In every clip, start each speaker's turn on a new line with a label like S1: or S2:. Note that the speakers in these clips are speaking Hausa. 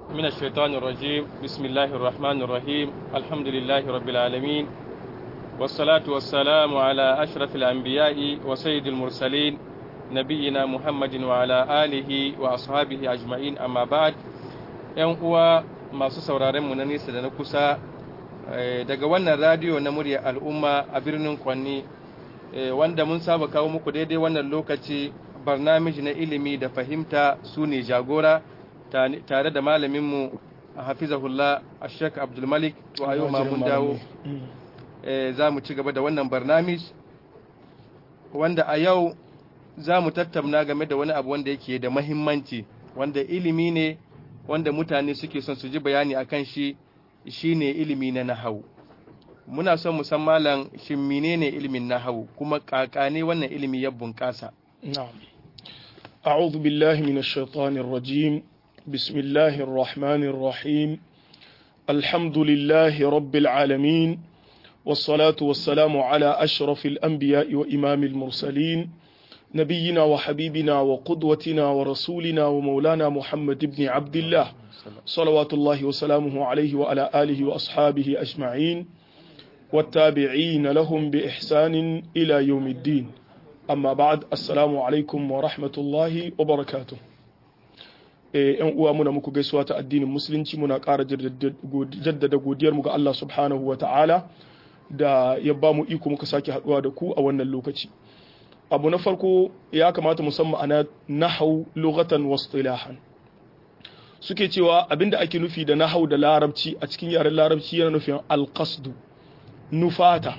S1: من الشيطان الرجيم بسم الله الرحمن الرحيم الحمد لله رب العالمين والصلاة والسلام على أشرف الأنبياء وسيد المرسلين نبينا محمد وعلى آله وأصحابه أجمعين أما بعد ‘yan uwa masu sauraren mu na nesa da na kusa daga wannan radiyo na murya al'umma a birnin kwanni wanda mun saba kawo muku daidai wannan lokaci barnamiji na ilimi da fahimta su ne jagora tare da malaminmu a hafizahullah a shek abdulmalik to a yau mun dawo za mu ci gaba da wannan barnamij wanda a yau za mu tattauna game da wani abu wanda yake da mahimmanci wanda ilimi ne wanda mutane suke son su ji bayani a kan shi shine ilimi na nahawu muna son mu san malam shin menene ilimin nahawu kuma kakane wannan ilimi ya bunƙasa
S2: na'am a'udhu billahi minash shaitanir rajim bismillahir rahmanir rahim alhamdulillahi rabbil alamin والصلاة والسلام على أشرف الأنبياء وإمام المرسلين نبينا وحبيبنا وقدوتنا ورسولنا ومولانا محمد بن عبد الله صلوات الله وسلامه عليه وعلى آله وأصحابه أجمعين والتابعين لهم بإحسان إلى يوم الدين أما بعد السلام عليكم ورحمة الله وبركاته ‘yan uwa muna muku gaisuwa ta addinin musulunci muna ƙara jaddada godiyarmu ga Allah subhanahu wa ta'ala da ya ba mu iko muka sake haɗuwa da ku a wannan lokaci abu na farko ya kamata musamman ana nahau lughatan wastilahan suke cewa abinda ake nufi da nahau da larabci a cikin yaren larabci yana nufin alqasdu nufata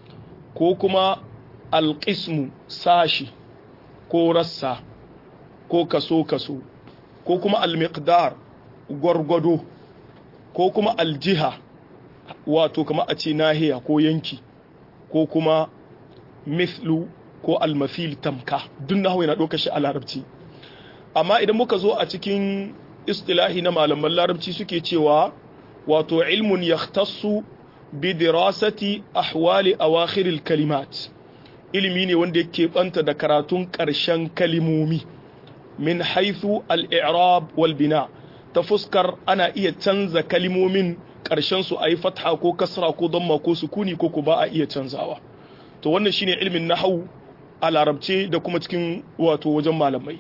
S2: ko kuma alqismu sashi ko rassa ko kaso kaso ko kuma almiqdar gwargwado ko kuma aljiha wato kama a ce nahiya ko yanki ko kuma mithlu ko almafil tamka duk nahawu yana ɗaukar shi a larabci amma idan muka zo a cikin istilahi na malaman larabci suke cewa wato ilmun yahtassu bi dirasati ahwali awakhiril kalimat ilimi ne wanda yake banta da karatun ƙarshen kalimomi min haithu al-i'rab wal bina ta fuskar ana iya canza kalimomin ƙarshen su ayi fatha ko kasra ko damma ko sukuni ko ko ba a iya canzawa to wannan shine ilmin nahwu a larabce da kuma cikin wato wajen malamai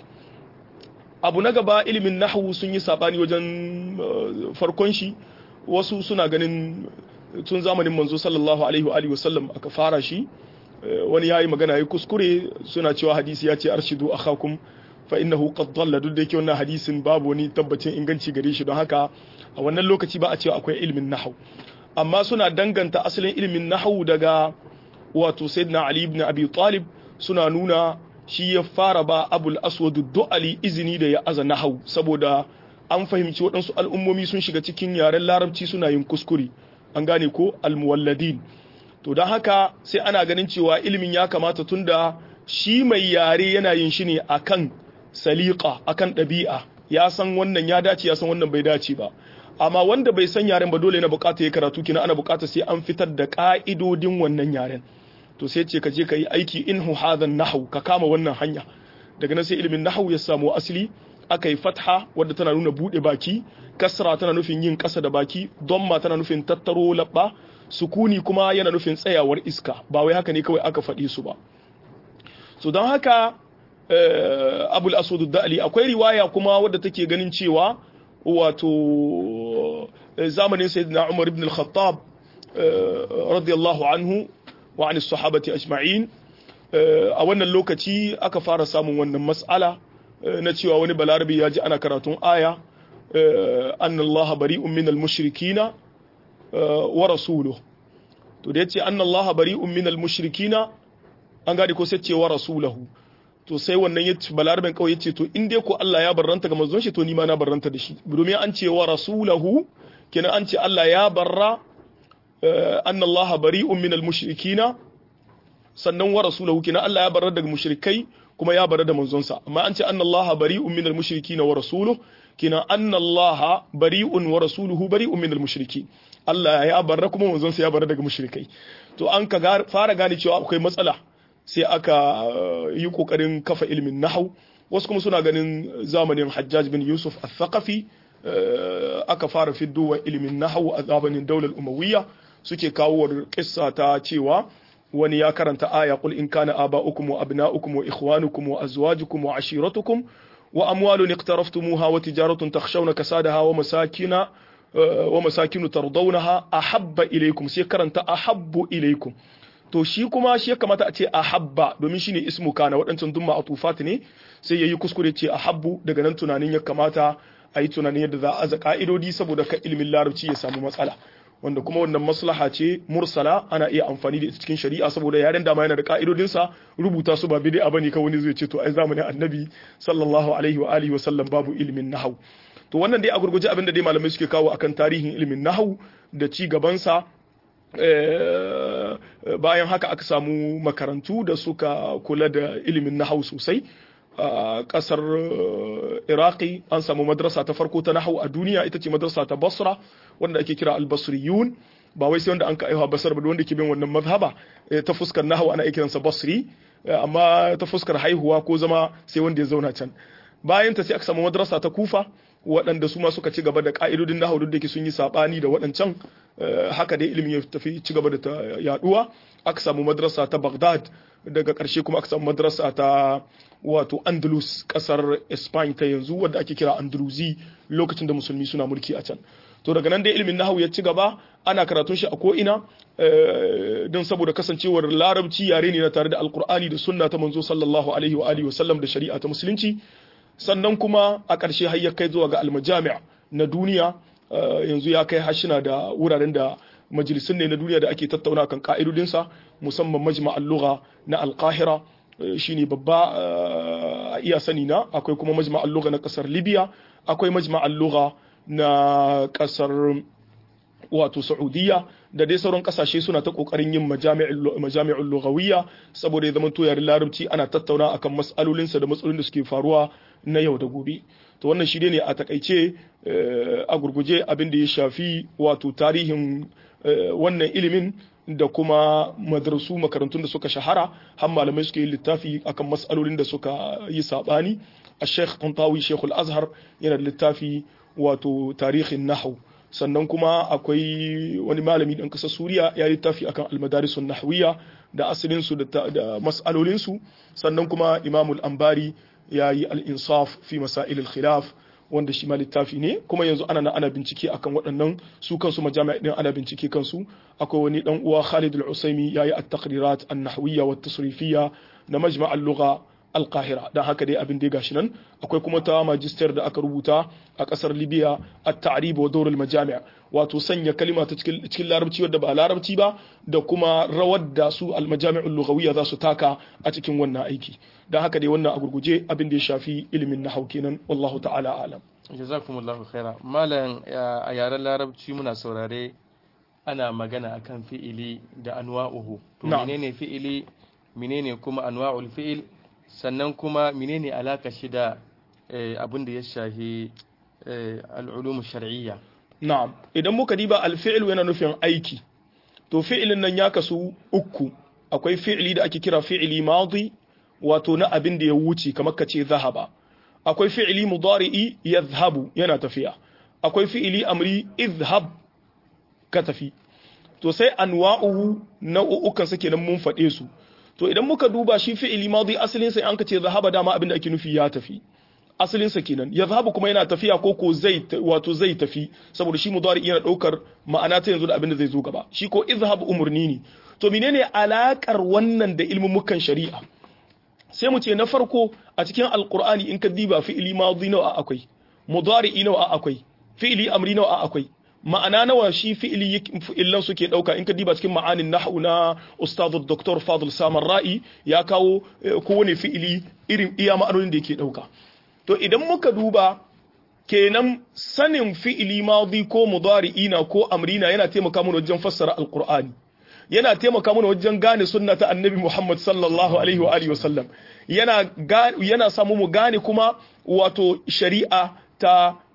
S2: abu na gaba ilimin nahwu sun yi sabani wajen farkon shi wasu suna ganin tun zamanin manzo sallallahu alaihi wa alihi wasallam aka fara shi wani yayi magana yayi kuskure suna cewa hadisi ya ce arshidu akhakum fa innahu qad dalla duk da yake wannan hadisin babu wani tabbacin inganci gare shi don haka a wannan lokaci ba a cewa akwai ilimin nahwu amma suna danganta asalin ilimin nahwu daga wato sayyidina ali ibn abi talib suna nuna shi ya fara ba abul aswad du'ali izini da ya aza nahwu saboda an fahimci waɗansu al'ummomi sun shiga cikin yaren larabci suna yin kuskure an gane ko almuwalladin to don haka sai ana ganin cewa ilimin ya kamata tunda shi mai yare yana yin shi ne akan saliqa akan ɗabi'a ya san wannan ya dace ya san wannan bai dace ba amma wanda bai san yaren ba dole na bukata ya karatu kina ana bukata sai an fitar da ka'idodin wannan yaren to sai ce ka je ka yi aiki in hu hadan nahwu ka kama wannan hanya daga nan sai ilimin nahwu ya samu asali aka yi fatha wadda tana nuna bude baki kasra tana nufin yin kasa da baki domma tana nufin tattaro labba sukuni kuma yana nufin tsayawar iska ba wai haka ne kawai aka faɗi su ba so don haka abul aswad da'ali akwai riwaya kuma wadda take ganin cewa wato zamanin sayyidina umar ibn al-khattab radiyallahu anhu wa an sahabati ajma'in a wannan lokaci aka fara samun wannan mas'ala na cewa wani balarabi ya ji ana karatun aya anna allaha bari'un min al-mushrikina wa rasuluhu to da yace anna allaha bari'un min al-mushrikina an gadi ko sai ce wa rasulahu to sai wannan ya ce balarabin kawai ya ce to in dai ko Allah ya barranta ga manzon shi to ni ma na barranta da shi domin an ce wa rasulahu kenan an ce Allah ya barra anna Allah bari'un minal mushrikina sannan wa rasulahu kenan Allah ya barra daga mushrikai kuma ya barra da manzon sa amma an ce anna Allah bari'un minal mushrikina wa rasuluhu kenan anna Allah bari'un wa rasuluhu bari'un minal mushrikin Allah ya barra kuma manzon sa ya barra daga mushrikai to an ka fara gane cewa akwai matsala sai aka yi kokarin kafa ilimin nahau wasu kuma suna ganin zamanin hajjaj bin yusuf al-thaqafi aka fara fiddowa ilimin nahwu a zamanin daular umawiyya suke kawo kissa ta cewa wani ya karanta aya qul in kana aba'ukum wa abna'ukum wa ikhwanukum wa azwajukum wa ashiratukum wa amwalun iqtaraftumuha wa tijaratun takhshawna kasadaha wa masakina wa masakinu tardawnaha ahabba ilaykum sai karanta ahabbu ilaykum to shi kuma shi ya kamata a ce ahabba domin shine ismu kana waɗancan dumma atufat ne sai yayi kuskure ce ahabbu daga nan tunanin ya kamata a yi tunanin yadda za a aza ka'idodi saboda ka ilimin larabci ya samu matsala wanda kuma wannan maslaha ce mursala ana iya amfani da ita cikin shari'a saboda yaren dama yana da ka'idodinsa rubuta su ba bid'a bane ka wani zai ce to ai zamanin annabi sallallahu alaihi wa alihi wa sallam babu ilimin nahwu to wannan dai a gurguje abinda dai malamai suke kawo akan tarihin ilimin nahwu da ci gabansa bayan haka aka samu makarantu da suka kula da ilimin nahwu sosai a kasar iraki an samu madrasa ta farko ta nahwu a duniya ita ce madrasa ta basra wanda ake kira al-basriyun ba wai sai wanda an ka aiwa basar ba wanda ke bin wannan mazhaba ta fuskar nahwu ana kiransa basri amma ta fuskar haihuwa ko zama sai wanda ya zauna can bayan ta sai aka samu madrasa ta kufa waɗanda su ma suka ci gaba da ƙa'idodin nahwu duk da ke sun yi saɓani da waɗancan haka dai ilimin ya tafi ci gaba da ta yaduwa aka samu madrasa ta Baghdad daga ƙarshe kuma aka samu madrasa ta wato Andalus ƙasar Spain ta yanzu wadda ake kira Andalusi lokacin da musulmi suna mulki a can to daga nan dai ilimin nahwu ya ci gaba ana karatun shi a ko ina don saboda kasancewar larabci yare ne na tare da alkur'ani da sunna ta manzo sallallahu alaihi wa alihi wa sallam da shari'a ta musulunci sannan kuma a ƙarshe har ya kai zuwa ga almajami' na duniya yanzu ya kai hashina da wuraren da majalisun ne na duniya da ake tattauna kan ka'idodinsa musamman majma'al lugha na alqahira shine babba a iya sani na akwai kuma majma'al lugha na kasar libya akwai majma'al lugha na kasar wato saudiya da dai sauran kasashe suna ta kokarin yin majami'ul lughawiyya saboda ya zama to yaren larabci ana tattauna akan mas'alolinsa da matsalolin da suke faruwa na yau da gobe to wannan shi ne a takaice a gurguje abin da ya shafi wato tarihin wannan ilimin da kuma madrasu makarantun da suka shahara har malamai suke yin littafi akan mas'alolin da suka yi sabani a sheikh tantawi sheikhul azhar yana da littafi wato tarihin nahwu sannan kuma akwai wani malami ɗan ƙasar suriya ya yi littafi akan almadarisun nahwiya da asalinsu da mas'alolinsu sannan kuma imamul ambari ya yi al'insaf fi masail khilaf wanda shi ma littafi ne kuma yanzu ana na ana bincike akan waɗannan su kansu majami'a din ana bincike kansu akwai wani dan uwa Khalid al-Usaimi yayi at-taqrirat an-nahwiyya wa at-tasrifiyya na majma' al-lugha al-Qahira dan haka dai abin da gashi nan akwai kuma ta magister da aka rubuta a kasar Libya at-ta'rib wa dawr al-majami' wato sanya kalima ta cikin cikin larabci wadda ba larabci ba da kuma rawar da su al-majami' al-lughawiyya za su taka a cikin wannan aiki dan haka dai wannan a gurguje abin da ya shafi ilimin nahau kenan wallahu ta'ala alam
S1: jazakumullahu khaira malam a yaren larabci muna saurare ana magana akan fi'ili da anwa'uhu to menene fi'ili menene kuma anwa'ul fi'il sannan kuma menene alaka shi da abin da ya shafi al'ulum shar'iyya
S2: na'am idan muka diba al-fi'l yana nufin aiki to fi'ilin nan ya kasu uku akwai fi'ili da ake kira fi'ili madi wato na abin da ya wuce kamar ka ce zahaba akwai fi'ili mudari'i yadhhabu yana tafiya akwai fi'ili amri idhhab ka tafi to sai anwa'uhu nau'ukan sa kenan mun faɗe su to idan muka duba shi fi'ili madi asalin sa an ka ce zahaba dama abin da ake nufi ya tafi asalin sa kenan yadhhabu kuma yana tafiya ko ko zai wato zai tafi saboda shi mudari yana daukar ma'ana ta yanzu da abin da zai zo gaba shi ko idhhab umurni ne to menene alakar wannan da ilmumukan shari'a sai mu ce na farko a cikin alkur'ani in ka diba fi'ili madi nawa akwai mudari'i nawa akwai fi'ili amri nawa akwai ma'ana nawa shi fi'ili fi'ilan suke dauka in ka diba cikin ma'anin nahwu na ustadu dr fadl samar ra'i ya kawo kowane fi'ili irin iya ma'anonin da yake dauka to idan muka duba kenan sanin fi'ili madi ko mudari'i na ko amrina yana taimaka mana wajen fassara alkur'ani yana taimaka mana wajen gane sunna ta annabi Muhammad sallallahu alaihi wa alihi wasallam yana yana samu mu gane kuma wato shari'a ta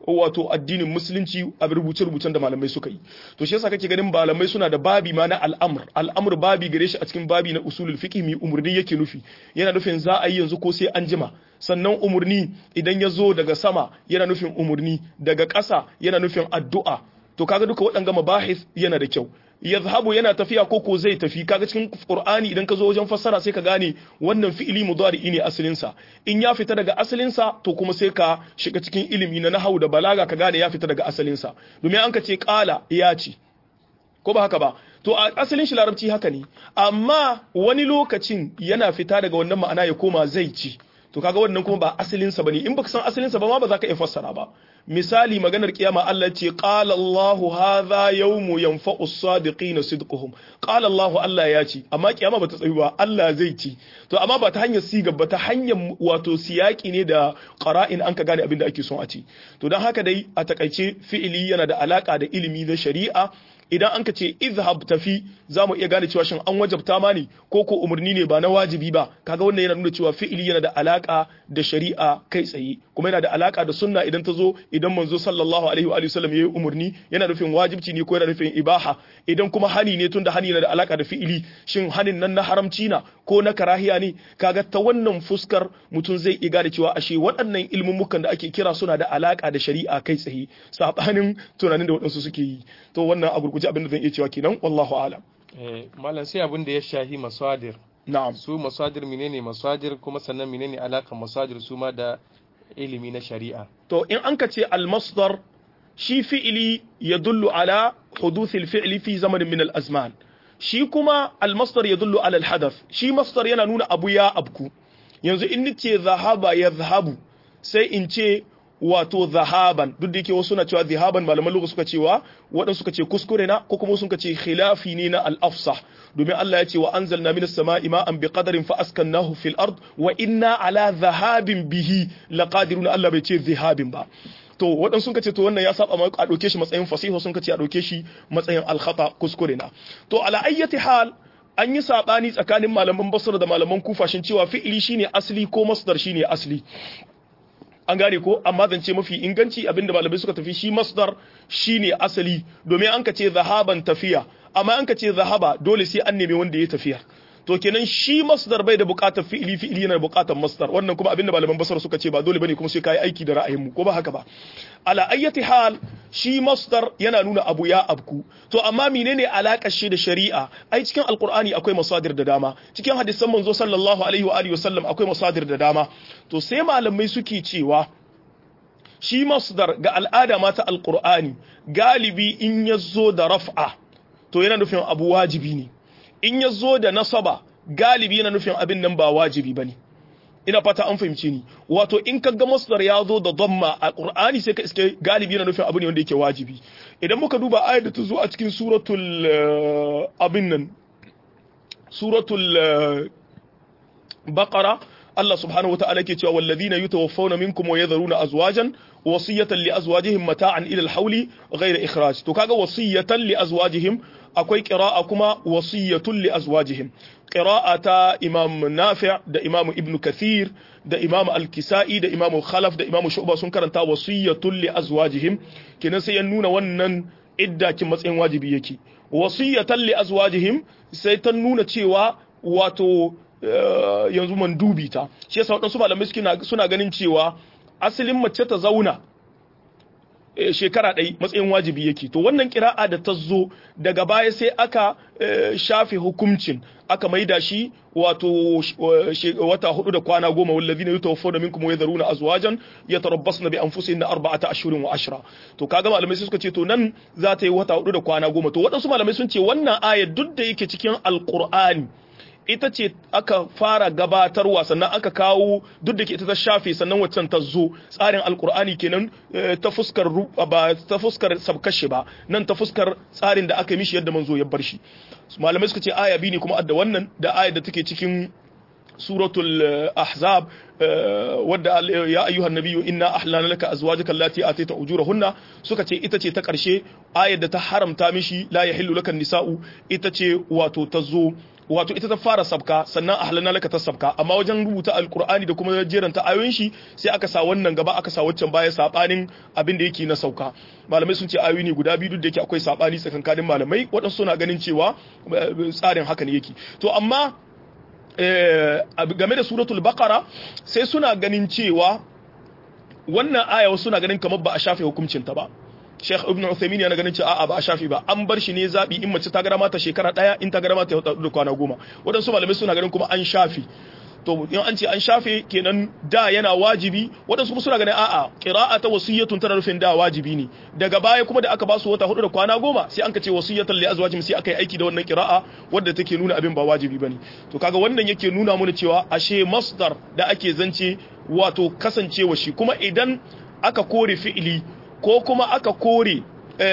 S2: wato addinin musulunci a rubuce-rubucen da malamai suka yi to shi yasa kake ganin malamai suna da babi ma na al'amr al'amr babi gare shi a cikin babi na usulul fiqh mi umurni yake nufi yana nufin za a yi yanzu ko sai an jima sannan umurni idan ya zo daga sama yana nufin umurni daga ƙasa yana nufin addu'a to kaga duka waɗanga mabahis yana da kyau yazhabu yana tafiya ko ko zai tafi kaga cikin qur'ani idan ka zo wajen fassara sai ka gane wannan fi'ili mudari ne asalin sa in ya fita daga asalin sa to kuma sai ka shiga cikin ilimi na nahwu da balaga ka gane ya fita daga asalin sa domin an ka ce qala ya ce ko ba haka ba to a asalin shi larabci haka ne amma wani lokacin yana fita daga wannan ma'ana ya koma zai ci to kaga wannan kuma ba asalin sa bane in baka san asalin sa ba ma ba za ka iya fassara ba misali maganar kiyama Allah ce qala Allahu hadha yawmu yanfa'u as-sadiqina sidquhum qala Allahu Allah ya ce amma kiyama bata tsayi ba Allah zai ci to amma ba ta hanyar siga ba ta hanyar wato siyaki ne da qara'in an ka gane abin da ake son a ci to dan haka dai a takaice fi'ili yana da alaka da ilimi na shari'a idan an ka ce izhab tafi za mu iya gane cewa shin an wajabta ma ne ko ko umarni ne ba na wajibi ba kaga wannan yana nuna cewa fi'ili yana da alaka da shari'a kai tsaye kuma yana da alaka da sunna idan ta zo idan manzo sallallahu alaihi wa sallam yayi umarni yana nufin wajibci ne ko yana nufin ibaha idan kuma hani ne tunda hani yana da alaka da fi'ili shin hanin nan na haramci na ko na karahiya ne kaga ta wannan fuskar mutum zai iya gane cewa ashe waɗannan ilmumukan da ake kira suna da alaka da shari'a kai tsaye sabanin tunanin da waɗansu suke yi to wannan a gurguje abin da zan iya cewa kenan wallahu alam
S1: eh malam sai abin da ya shahi masadir
S2: na'am
S1: su masadir menene masadir kuma sannan menene alaka masadir su ma da ilimi na shari'a
S2: to in an ka ce al-masdar shi fi'ili yadullu ala huduth al-fi'li fi zamanin min al-azman shi kuma al-masdar yadullu ala al-hadath shi masdar yana nuna abu ya abku yanzu in nace zahaba yadhhabu sai in ce wato zahaban duk da yake wasu na cewa zahaban malaman lugha suka cewa waɗansu suka ce kuskure na ko kuma suka ce khilafi ne na al-afsah domin Allah ya ce wa anzalna minas sama'i ma'an bi qadarin fa askannahu fil ard wa inna ala zahabin bihi laqadirun Allah bai ce zahabin ba to waɗansu sun ce to wannan ya saba ma a ɗauke shi matsayin fasiho sun ce a ɗauke shi matsayin al-khata kuskure na to ala ayyati hal an yi sabani tsakanin malaman basra da malaman kufa shin cewa fi'ili shine asli ko masdar shine asli an gane ko amma zance mafi inganci abinda malamai suka tafi shi masdar shine asali domin an ka ce zahaban tafiya amma an ka ce zahaba dole sai an nemi wanda ya tafiya to kenan shi masdar bai da bukatar fi'ili fi'ili yana da bukatar masdar wannan kuma abinda malaman basar suka ce ba dole bane kuma sai kai aiki da ra'ayinmu ko ba haka ba ala ayyati hal shi masdar yana nuna abu ya abku to amma menene alakar shi da shari'a ai cikin alqur'ani akwai masadir da dama cikin hadisan manzo sallallahu alaihi wa alihi wasallam akwai masadir da dama to sai malamai suke cewa shi masdar ga al'ada ma ta alqur'ani galibi in yazo da raf'a to yana nufin abu wajibi ne in ya zo da nasaba galibi yana nufin abin nan ba wajibi ba ne ina fata an fahimci ni wato in ka ga masdar ya zo da dhamma a qur'ani sai ka iske galibi yana nufin abu ne wanda yake wajibi idan muka duba ayar da ta zo a cikin suratul abin nan suratul baqara Allah subhanahu wata'ala yake cewa wallazina yutawaffawna minkum wa yadharuna azwajan wasiyatan li azwajihim mata'an ila al-hawli ghayra ikhraj to kaga wasiyatan li azwajihim akwai qira'a kuma wasiyatun li azwajihim qira'a ta imam nafi' da imam ibn kathir da imam al-kisa'i da imam khalaf da imam shu'ba sun karanta wasiyatun li azwajihim kenan sai ya nuna wannan idda kin matsayin wajibi yake wasiyatan li azwajihim sai ta nuna cewa wato yanzu mandubi ta shi yasa wadansu malamai suna ganin cewa asalin mace ta zauna shekara ɗai matsayin wajibi yake to wannan kira'a da ta zo daga baya sai aka shafe hukuncin aka maida shi wato wata hudu da kwana goma wallazi na yutawaffawna minkum wa yadharuna azwajan yatarabbasna bi anfusihinna arba'ata ashhurin wa ashra to kaga malamai suka ce to nan za ta yi wata hudu da kwana goma to waɗansu malamai sun ce wannan ayar duk da yake cikin alqur'ani ita ce aka fara gabatarwa sannan aka kawo duk da ke ita ta shafe sannan waccan ta zo tsarin alkur'ani kenan ta fuskar ba ta fuskar sabkashe ba nan ta fuskar tsarin da aka mishi yadda manzo ya bar shi malamai suka ce aya biyu ne kuma da wannan da ayar da take cikin suratul ahzab wadda ya ayyuhan nabiyyu inna ahlana laka azwajaka allati atayta ujurahunna suka ce ita ce ta karshe ayar da ta haramta mishi la yahillu laka nisa'u ita ce wato ta zo wato ita ta fara sabka sannan ahlanna laka ta sabka amma wajen rubuta alqur'ani da kuma jeranta ayoyin shi sai aka sa wannan gaba aka sa waccan baya sabanin abin da yake na sauka malamai sun ce ayoyi ne guda biyu duk da yake akwai sabani tsakankanin malamai waɗansu suna ganin cewa tsarin haka ne yake to amma game da suratul baqara sai suna ganin cewa wannan aya wasu suna ganin kamar ba a shafe hukuncin ta ba Sheikh Ibn Uthaymeen yana ganin cewa a'a ba a shafi ba an bar shi ne zabi in mace ta gara mata shekara daya in ta gara mata da kwana goma wadansu malamai suna ganin kuma an shafi to in an ce an shafe kenan da yana wajibi wadansu kuma suna ganin a'a qira'ata wasiyatun tana nufin da wajibi ne daga baya kuma da aka ba su wata hudu da kwana goma sai an ka ce wasiyatan li azwajim sai aka yi aiki da wannan qira'a wadda take nuna abin ba wajibi bane to kaga wannan yake nuna mana cewa ashe masdar da ake zance wato kasancewa shi kuma idan aka kore fi'ili ko kuma aka kore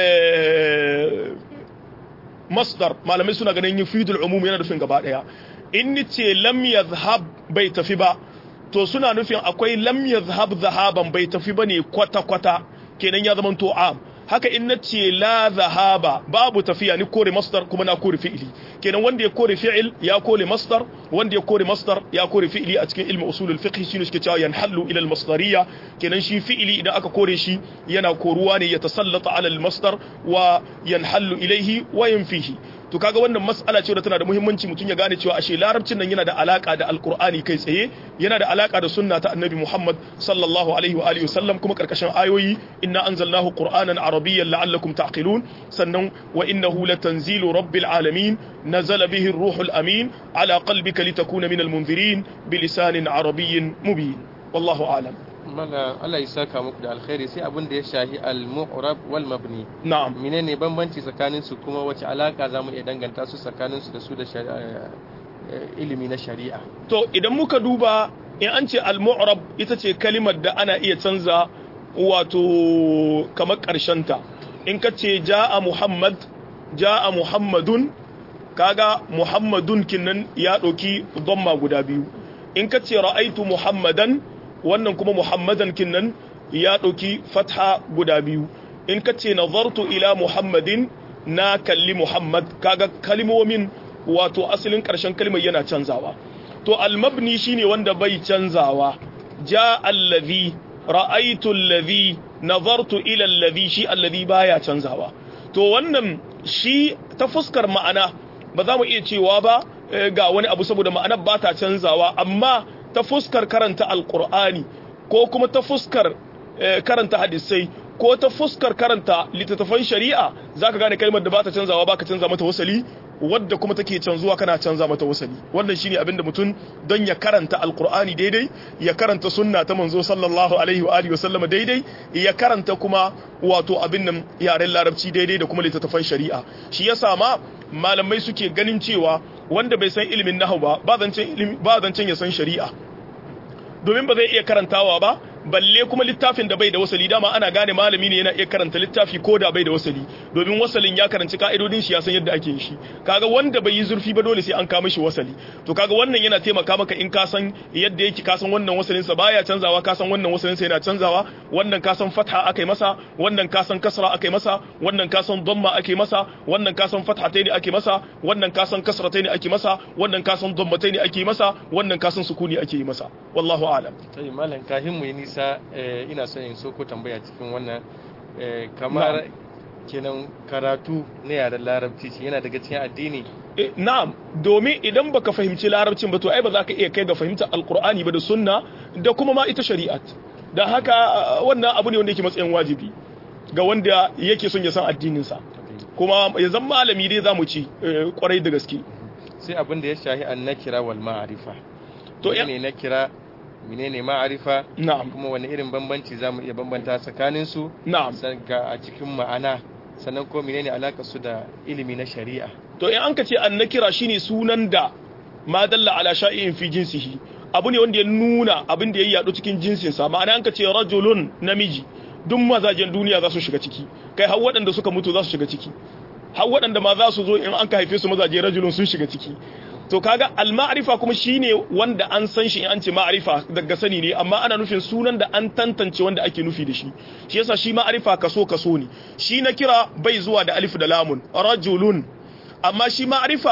S2: masdar malamai suna ganin yufidul umum yana nufin gaba daya in ni ce lam yadhhab bai tafi ba to suna nufin akwai lam yadhhab zahaban bai tafi bane kwata kwata kenan ya zama to am haka in nace la zahaba babu tafiya ni kore masdar kuma na kore fi'ili kenan wanda ya kore fi'il ya kore masdar wanda ya kore masdar ya kore fi'ili a cikin ilmi usulul fiqh shine suke cewa yanhallu ila al-masdariyya kenan shi fi'ili idan aka kore shi yana koruwa ne ya tasallata ala al-masdar wa yanhallu ilayhi wa yanfihi to kaga wannan mas'ala ce da tana da muhimmanci mutum ya gane cewa ashe larabcin nan yana da alaka da alqur'ani kai tsaye yana da alaka da sunna ta annabi Muhammad sallallahu alaihi wa alihi wasallam kuma karkashin ayoyi inna anzalnahu qur'anan arabiyyan la'allakum ta'qilun sannan wa innahu latanzilu rabbil alamin nazala bihi ar-ruhul amin ala qalbika litakuna minal munzirin bilisanin arabiyyin mubin wallahu a'lam
S1: mala Allah ya saka muku da alkhairi sai abin da ya shahi al-mu'rab wal mabni
S2: na'am
S1: menene bambanci tsakanin su kuma wace alaka zamu iya danganta su tsakanin su da su da ilimi na shari'a
S2: to idan muka duba in an ce al-mu'rab ita ce kalimar da ana iya canza wato kamar karshen ta in ka ce ja'a muhammad ja'a muhammadun kaga muhammadun kinnan ya ɗauki dhamma guda biyu in ka ce ra'aitu muhammadan wannan kuma muhammadan kinnan ya ɗauki fatha guda biyu in ka ce nazartu ila muhammadin na kalli muhammad kaga kalmomin wato asalin ƙarshen kalmar yana canzawa to almabni shine wanda bai canzawa ja allazi ra'aitu allazi nazartu ila allazi shi allazi baya canzawa to wannan shi ta fuskar ma'ana ba za mu iya cewa ba ga wani abu saboda ma'anar ba ta canzawa amma ta fuskar karanta alkur'ani ko kuma ta fuskar karanta hadisai ko ta fuskar karanta littattafan shari'a zaka gane kalmar da ba ta canzawa ba ka canza mata wasali wadda kuma take canzuwa kana canza mata wasali wannan shine abin da mutum don ya karanta alkur'ani daidai ya karanta sunna ta manzo sallallahu alaihi wa alihi wasallama daidai ya karanta kuma wato abin nan yaren larabci daidai da kuma littattafan shari'a shi yasa ma malamai suke ganin cewa wanda bai san ilimin nahwu ba ba zancen ba zancen ya san shari'a domin ba zai iya karantawa ba balle kuma littafin da bai da wasali dama ana gane malami ne yana iya karanta littafi ko da bai da wasali domin wasalin ya karanci ka'idodin shi ya san yadda ake yin shi kaga wanda bai yi zurfi ba dole sai an kama shi wasali to kaga wannan yana taimaka maka in ka san yadda yake ka san wannan wasalin sa baya canzawa ka san wannan wasalin sa yana canzawa wannan ka san fatha akai masa wannan ka san kasra akai masa wannan ka san dhamma akai masa wannan ka san fathataini ake masa wannan ka san kasrataini ake masa wannan ka san dhammataini ake masa wannan ka san sukuni ake yi masa wallahu a'lam
S1: sai malam kafin mu yi nisa ina son in so ko tambaya cikin wannan kamar kenan karatu na yaren larabci shi yana daga cikin addini
S2: na'am domin idan baka fahimci larabcin ba to ai ba za ka iya kai ga fahimtar alkur'ani ba da sunna da kuma ma ita shari'at da haka wannan abu ne wanda yake matsayin wajibi ga wanda yake son ya san addininsa kuma ya zama malami dai za mu ci kwarai da gaske
S1: sai abin da ya shahi an nakira wal ma'arifa
S2: to
S1: ne nakira menene ma'arifa
S2: na'am
S1: kuma wani irin bambanci zamu iya bambanta tsakanin su
S2: na'am
S1: ga a cikin ma'ana sannan ko menene alakar su da ilimi na shari'a
S2: to in an ka ce an nakira shine sunan da ma dalla ala sha'in fi jinsihi abu ne wanda ya nuna abin da ya yadu cikin jinsinsa ma'ana an ka ce rajulun namiji duk mazajen duniya za su shiga ciki kai har waɗanda suka mutu za su shiga ciki har waɗanda ma za su zo in an ka haife su mazaje rajulun sun shiga ciki to kaga al-ma'rifa kuma shine wanda an san shi in an ce ma'rifa daga sani ne amma ana nufin sunan da an tantance wanda ake nufi da shi shi yasa shi ma'rifa kaso kaso ne shi na kira bai zuwa da alif da lamun rajulun amma shi ma'rifa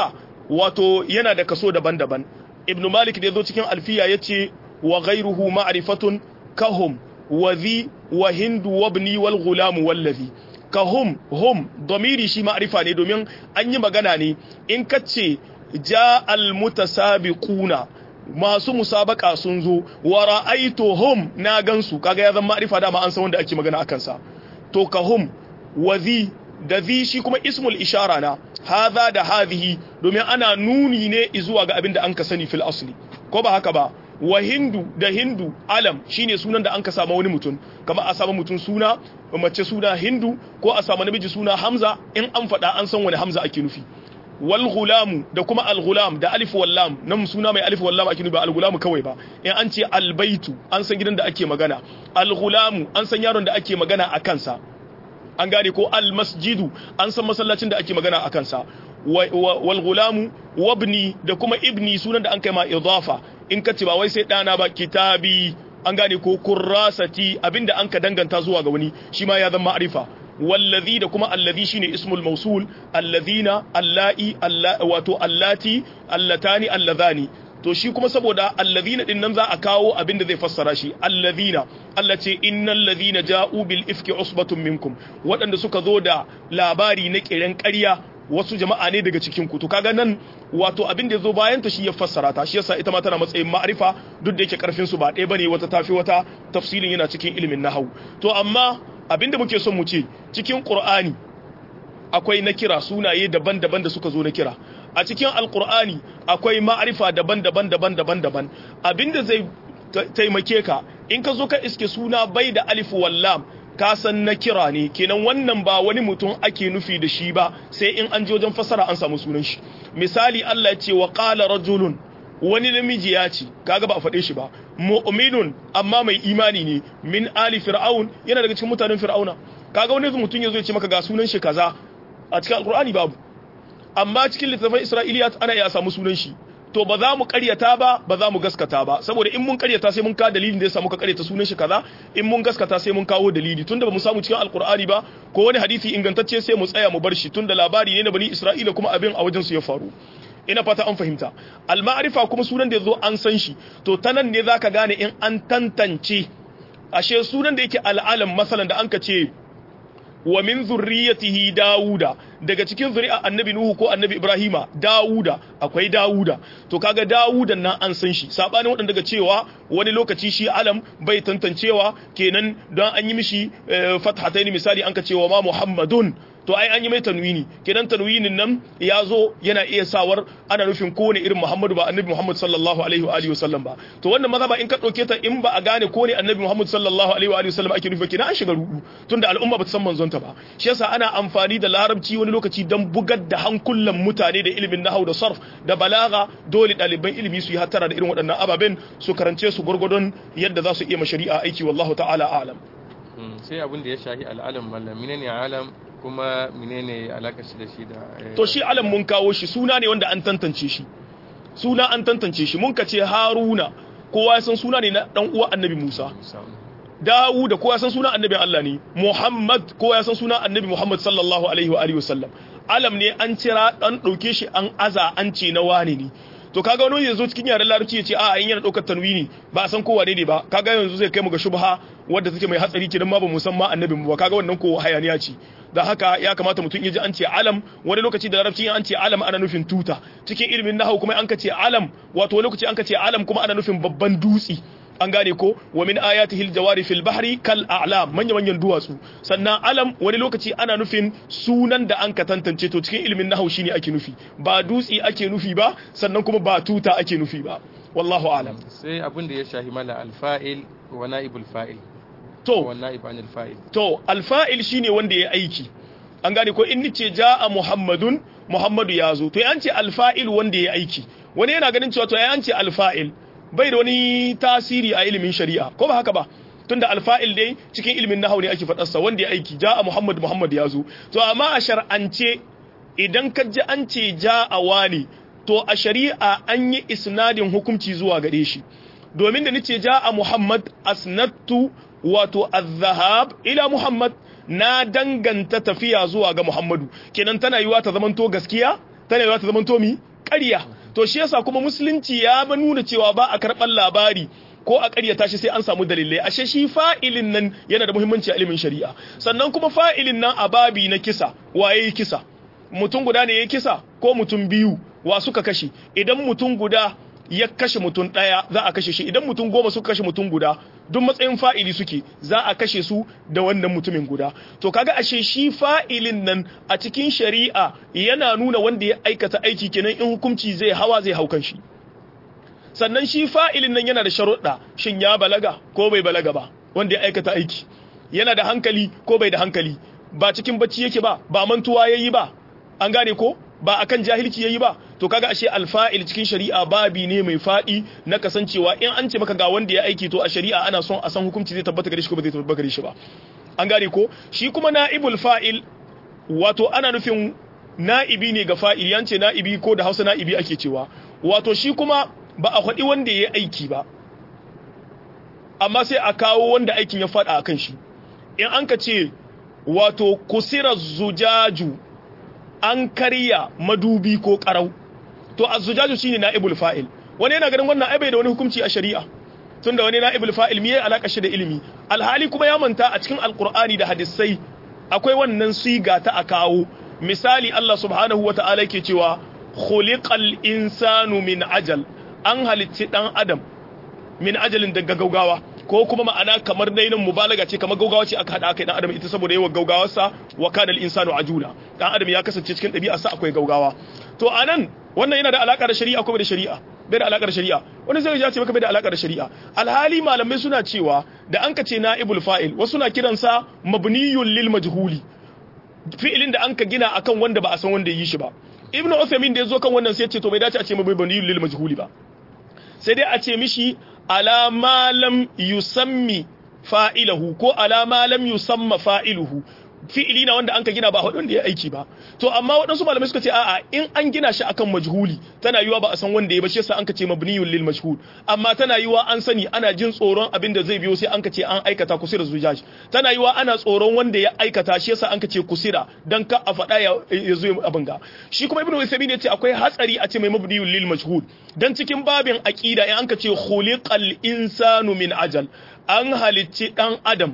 S2: wato yana da kaso daban-daban ibn malik da yazo cikin alfiya yace wa ghayruhu ma'rifatun kahum wa dhi wa hindu wabni wal ghulam wallazi kahum hum domiri shi ma'rifa ne domin an yi magana ne in kace ja al mutasabiquna masu musabaka sun zo wa ra'aytuhum na gansu kaga ya zama ma'rifa dama an san wanda ake magana akan sa to kahum wa dhi da zi shi kuma ismul ishara na haza da hadhihi domin ana nuni ne zuwa ga abin da an ka sani fil asli ko ba haka ba wa hindu da hindu alam shine sunan da an ka samu wani mutum kamar a samu mutum suna mace suna hindu ko a samu namiji suna hamza in an faɗa an san wani hamza ake nufi wal gulamu da kuma al gulam da alif wal lam nan suna mai alif wal lam ake nufi ba al gulamu kawai ba in an ce al baitu an san gidan da ake magana al gulamu an san yaron da ake magana a kansa an gane ko almasjidu an san masallacin da ake magana a kansa wal gulamu wabni da kuma ibni sunan da an kai ma idafa in ka ce ba wai sai dana ba kitabi an gane ko kurrasati abinda an ka danganta zuwa ga wani shi ma ya zama ma'rifa wallazi da kuma allazi shine ismul mausul allazina allai wato allati allatani allazani to shi kuma saboda allazina din nan za a kawo abin da zai fassara shi allazina Allah ce innal ladhina ja'u bil ifki usbatun minkum waɗanda suka zo da labari na kiran ƙarya wasu jama'a ne daga cikin ku to kaga nan wato abin da yazo bayan ta shi ya fassara ta shi yasa ita ma tana matsayin ma'rifa duk da yake karfin su ba ɗaya bane wata tafi wata tafsirin yana cikin ilimin nahwu to amma abin da muke son mu ce cikin qur'ani akwai na kira sunaye daban-daban da suka zo na kira a cikin alkur'ani akwai ma'arifa daban-daban daban-daban daban abinda zai taimake ka in ka zo ka iske suna bai da alif wallam ka san na kira ne kenan wannan ba wani mutum ake nufi da shi ba sai in an je wajen fasara an samu sunan shi misali Allah ya ce wa qala rajulun wani namiji ya ce kaga ba a faɗe shi ba mu'minun amma mai imani ne min ali fir'aun yana daga cikin mutanen fir'auna kaga wani mutum ya zo ya ce maka ga sunan shi kaza a cikin alkur'ani babu amma cikin littattafan isra'iliyat ana iya samu sunan shi to ba za mu karyata ba ba za mu gaskata ba saboda in mun karyata sai mun ka dalilin da ya samu ka karyata sunan shi kaza in mun gaskata sai mun kawo dalili tunda ba mu samu cikin alkur'ani ba ko wani hadisi ingantacce sai mu tsaya mu bar shi tunda labari ne na bani isra'ila kuma abin a wajen su ya faru ina fata an fahimta al-ma'rifa kuma sunan da yazo an san shi to ta nan ne zaka gane in an tantance ashe sunan da yake al'alam masalan da anka ce wa min zurriyatihi Dawuda daga cikin zuri'a annabi Nuhu ko annabi Ibrahima Dawuda akwai Dawuda to kaga Dawudan nan an san shi sabanin wadanda daga cewa wani lokaci shi alam bai tantancewa kenan don an yi mishi fathataini misali an ka cewa ma Muhammadun to ai an yi mai tanwini kenan tanwinin nan ya zo yana iya sawar ana nufin kowane irin Muhammadu ba annabi Muhammad sallallahu alaihi wa alihi wasallam ba to wannan maza ba in ka dauke ta in ba a gane ko ne annabi Muhammad sallallahu alaihi wa alihi wasallam ake nufi kenan an shiga rudu tunda al'umma ba ta san manzon ta ba shi yasa ana amfani da larabci wani lokaci dan bugar da hankulan mutane da ilimin nahwu da sarf da balaga dole ɗaliban ilimi su yi hattara da irin waɗannan ababen su karance su gurgurdon yadda za su iya mashari'a aiki wallahu ta'ala a'lam
S1: sai abin da ya shahi al'alam mallam menene alam kuma menene alaka shi da shi da
S2: to shi alam mun kawo shi suna ne wanda an tantance shi suna an tantance shi mun kace haruna kowa ya san suna ne na dan uwa annabi musa Dawud kowa ya san suna annabi Allah ne Muhammad kowa ya san suna annabi Muhammad sallallahu alaihi wa alihi wasallam alam ne an cira dan dauke shi an aza an ce na wane ne to kaga wani yanzu cikin yaren larabci ya ce a in yana daukar tanwini ba a san kowa ne ba kaga yanzu zai kai mu ga shubha wadda take mai hatsari kidan ma ba mu san ma annabin ba kaga wannan ko hayaniya ce da haka ya kamata mutum ya ji an ce alam wani lokaci da larabci an ce alam ana nufin tuta cikin ilimin nahwu kuma an ka ce alam wato wani lokaci an ka ce alam kuma ana nufin babban dutsi an gane ko wa min ayatihi aljawari fil bahri kal a'lam manya manyan duwatsu sannan alam wani lokaci ana nufin sunan da an ka tantance to cikin ilimin nahwu shine ake nufi ba dutsi ake nufi ba sannan kuma ba tuta ake nufi ba wallahu alam
S1: sai abin da ya shahi mala alfa'il wa na'ibul fa'il
S2: to
S1: wa na'ib anil fa'il
S2: to alfa'il shine wanda ya aiki an gane ko in nice ja'a muhammadun muhammadu ya zo to an ce alfa'il wanda ya aiki wani yana ganin cewa to an ce alfa'il bai da wani tasiri a ilimin shari'a ko ba haka ba tunda alfa'il dai cikin ilimin nahau ne ake faɗarsa wanda ya aiki ja'a muhammad muhammad ya zo to amma a shar'ance idan ka ji an ce ja'a wani to a shari'a an yi isnadin hukunci zuwa gare shi domin da nace ja'a muhammad asnattu wato az-zahab ila muhammad na danganta tafiya zuwa ga muhammadu kenan tana yiwa ta zamanto gaskiya tana yiwa ta zamanto mi ƙarya to shi yasa kuma musulunci ya ba nuna cewa ba a karɓar labari ko a ƙaryata shi sai an samu dalilai ashe shi fa'ilin nan yana da muhimmanci a ilimin shari'a sannan kuma fa'ilin nan a babi na kisa waye yi kisa mutum guda ne ya kisa ko mutum biyu wa suka kashe idan mutum guda ya kashe mutum ɗaya za a kashe shi idan mutum goma suka kashe mutum guda duk matsayin fa'ili suke za a kashe su da wannan mutumin guda to kaga ashe shi fa'ilin nan a cikin shari'a yana nuna wanda ya aikata aiki kenan in hukunci zai hawa zai haukan shi sannan shi fa'ilin nan yana da sharuɗa shin ya balaga ko bai balaga ba wanda ya aikata aiki yana da hankali ko bai da hankali ba cikin bacci yake ba ba mantuwa yayi ba an gane ko ba akan jahilci yayi ba to kaga ashe alfa'il cikin shari'a babi ne mai fadi na kasancewa in an ce maka ga wanda ya aiki to a shari'a ana son a san hukunci zai tabbata gare shi ko ba zai tabbata gare shi ba an gane ko shi kuma na'ibul fa'il wato ana nufin na'ibi ne ga fa'il yance na'ibi ko da Hausa na'ibi ake cewa wato shi kuma ba a faɗi wanda ya aiki ba amma sai a kawo wanda aikin ya faɗa akan shi in an ka ce wato kusira zujaju an karya madubi ko karau to azzujaju shine naibul fa'il wani yana ganin wannan ai bai da wani hukunci a shari'a tunda wani naibul fa'il me alaka shi da ilimi alhali kuma ya manta a cikin alqur'ani da hadisai akwai wannan siga ta a kawo misali Allah subhanahu wata'ala yake cewa khuliqal insanu min ajal an halitti dan adam min ajalin daga gaugawa ko kuma ma'ana kamar dai nan mubalaga ce kamar gaugawa ce aka hada aka dan adam ita saboda yawan gaugawarsa wa kana al-insanu ajula dan adam ya kasance cikin ɗabi'arsa akwai gaugawa to anan wannan yana da alaka da shari'a ko bai da shari'a bai da alaka da shari'a wani zai ya ce maka bai da alaka da shari'a alhali malamai suna cewa da an ka ce na'ibul fa'il wasu na kiransa mabniyun lil majhuli fi'ilin da an ka gina akan wanda ba a san wanda ya yi shi ba ibnu Uthaymeen da yazo kan wannan sai ya ce to bai dace a ce mabniyun lil majhuli ba sai dai a ce mishi ala ma lam yusammi fa'ilahu ko ala ma lam yusamma fa'iluhu fi'ili na wanda an ka gina ba hudun da ya aiki ba to amma waɗansu malamai suka ce a'a in an gina shi akan majhuli tana yiwa ba a san wanda ya ba shi yasa an ka ce mabniyun lil majhul amma tana yiwa an sani ana jin tsoron abin da zai biyo sai an ka ce an aikata kusira zujaj tana yiwa ana tsoron wanda ya aikata shi yasa an ka ce kusira dan ka a faɗa ya zo abin ga shi kuma ibnu usaymin ya ce akwai hatsari a ce mai mabniyun lil majhul dan cikin babin aqida in an ka ce khuliqal insanu min ajal an halicci dan adam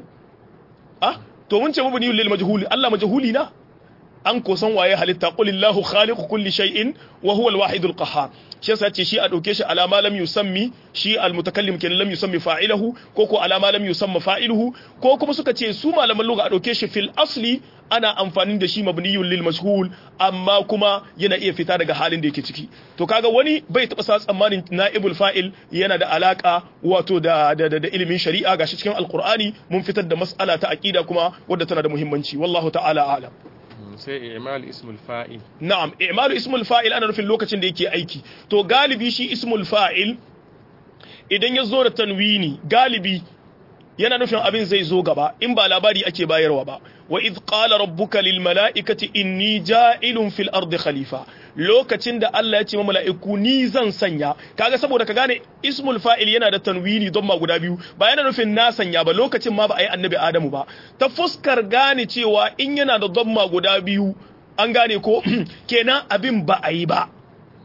S2: ah to mun ce mabni lil majhuli Allah majhuli na an ko san waye halitta qulillahu khaliqu kulli shay'in wa huwa al-wahidul qahhar shi yasa ce shi a dauke shi alama lam yusammi shi al-mutakallim kenan lam yusammi fa'ilahu ko ko alama lam yusamma fa'iluhu ko kuma suka ce su malaman lugha a dauke shi fil asli ana amfani da shi mabniyun lil mashhul amma kuma yana iya fita daga halin da yake ciki to kaga wani bai taba sa tsammanin naibul fa'il yana da alaka wato da da, da, ilimin shari'a gashi cikin alqur'ani mun fitar da mas'ala ta aqida kuma wadda tana da muhimmanci wallahu ta'ala a'lam
S1: sai i'mal ismul fa'il
S2: na'am i'malu ismul fa'il ana nufin lokacin da yake aiki to galibi shi ismul fa'il idan ya zo da tanwini galibi yana nufin abin zai zo gaba in ba labari ake bayarwa ba wa idh qala rabbuka lil mala'ikati inni ja'ilun fil ardi khalifa lokacin da Allah ya ce ma mala'iku ni zan sanya kaga saboda ka gane ismul fa'il yana da tanwini don ma guda biyu ba yana nufin na sanya ba lokacin ma ba a yi annabi Adamu ba ta fuskar gane cewa in yana da don guda biyu an gane ko kenan abin ba a yi ba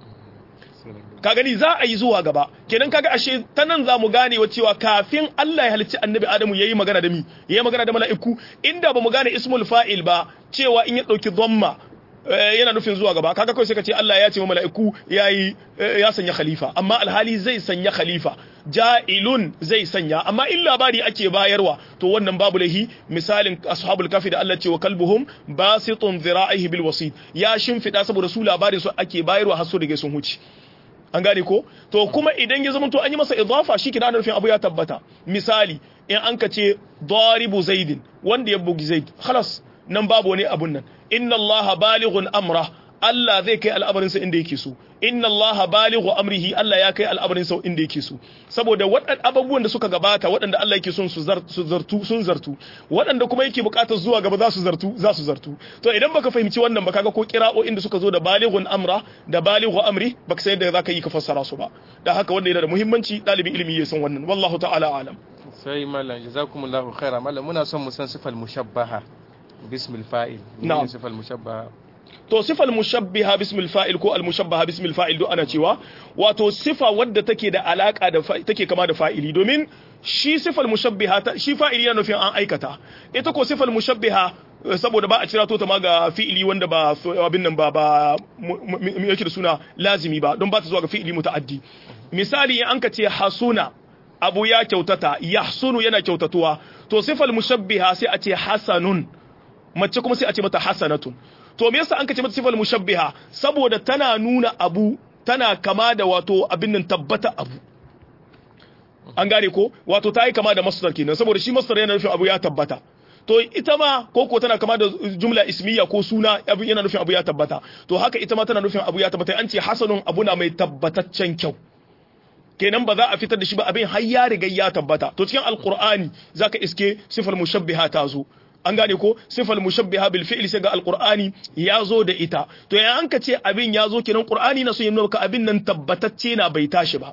S2: ka gani za a yi zuwa gaba kenan kaga ashe ta nan za mu gane wa cewa kafin Allah ya halicci annabi Adamu yayi magana da mi yayi magana da mala'iku inda ba mu gane ismul fa'il ba cewa in ya dauki dhamma yana nufin zuwa gaba kaga kawai sai ka ce Allah ya ce wa mala'iku yayi ya sanya khalifa amma alhali zai sanya khalifa ja'ilun zai sanya amma in labari ake bayarwa to wannan babu lahi misalin ashabul kafi da Allah ce wa kalbuhum basitun dhira'ihi bil wasid ya shimfida saboda su labarin su ake bayarwa har su da sun huce an gane ko to kuma idan ya zama to an yi masa idafa shi kina nufin abu ya tabbata misali in an ka ce daribu zaidin wanda ya bugi zaid khalas nan babu wani abun nan inna allaha balighun amra Allah zai kai al'amarinsa inda yake so inna allaha balighu amrihi Allah ya kai al'amarinsa inda yake so saboda waɗannan abubuwan da suka gabata waɗanda Allah yake son su zartu sun zartu waɗanda kuma yake buƙatar zuwa gaba za su zartu za su zartu to idan baka fahimci wannan ba kaga ko kira'o'in da suka zo da balighun amra da balighu amri baka san yadda zaka yi ka fassara su ba da haka wanda yana da muhimmanci ɗalibin ilimi ya san wannan wallahu ta'ala alam
S1: sai mallam jazakumullahu khaira mallam muna son mu san sifal mushabbaha bismil fa'il
S2: Na'am.
S1: sifal mushabbaha
S2: to sifal mushabbiha bismil fa'il ko al mushabbaha bismil fa'il duk ana cewa wato sifa wadda take da alaka da take kama da fa'ili domin shi sifal mushabbiha shi fa'ili yana nufin an aikata ita ko sifal mushabbiha saboda ba a cira to ta ma ga fi'ili wanda ba abin nan ba ba yake da suna lazimi ba don ba ta zuwa ga fi'ili muta'addi misali in an ka ce hasuna abu ya kyautata yahsunu yana kyautatuwa to sifal mushabbiha sai a ce hasanun mace kuma sai a ce mata hasanatun to me yasa an ka ce mata sifal mushabbiha saboda tana nuna abu tana kama da wato abin nan tabbata abu an gane ko wato ta yi kama da masdar kenan saboda shi masdar yana nufin abu ya tabbata to ita ma ko ko tana kama da jumla ismiya ko suna abu yana nufin abu ya tabbata to haka ita ma tana nufin abu ya tabbata an ce hasanun abu na mai tabbataccen kyau kenan ba za a fitar da shi ba abin har ya riga ya tabbata to cikin alqur'ani zaka iske sifal mushabbiha ta zo an gane ko sifal mushabbiha bil fi'li sai ga alqur'ani ya zo da ita to ya an ka ce abin ya zo kenan qur'ani na so ya nuna ka abin nan tabbatacce na bai tashi ba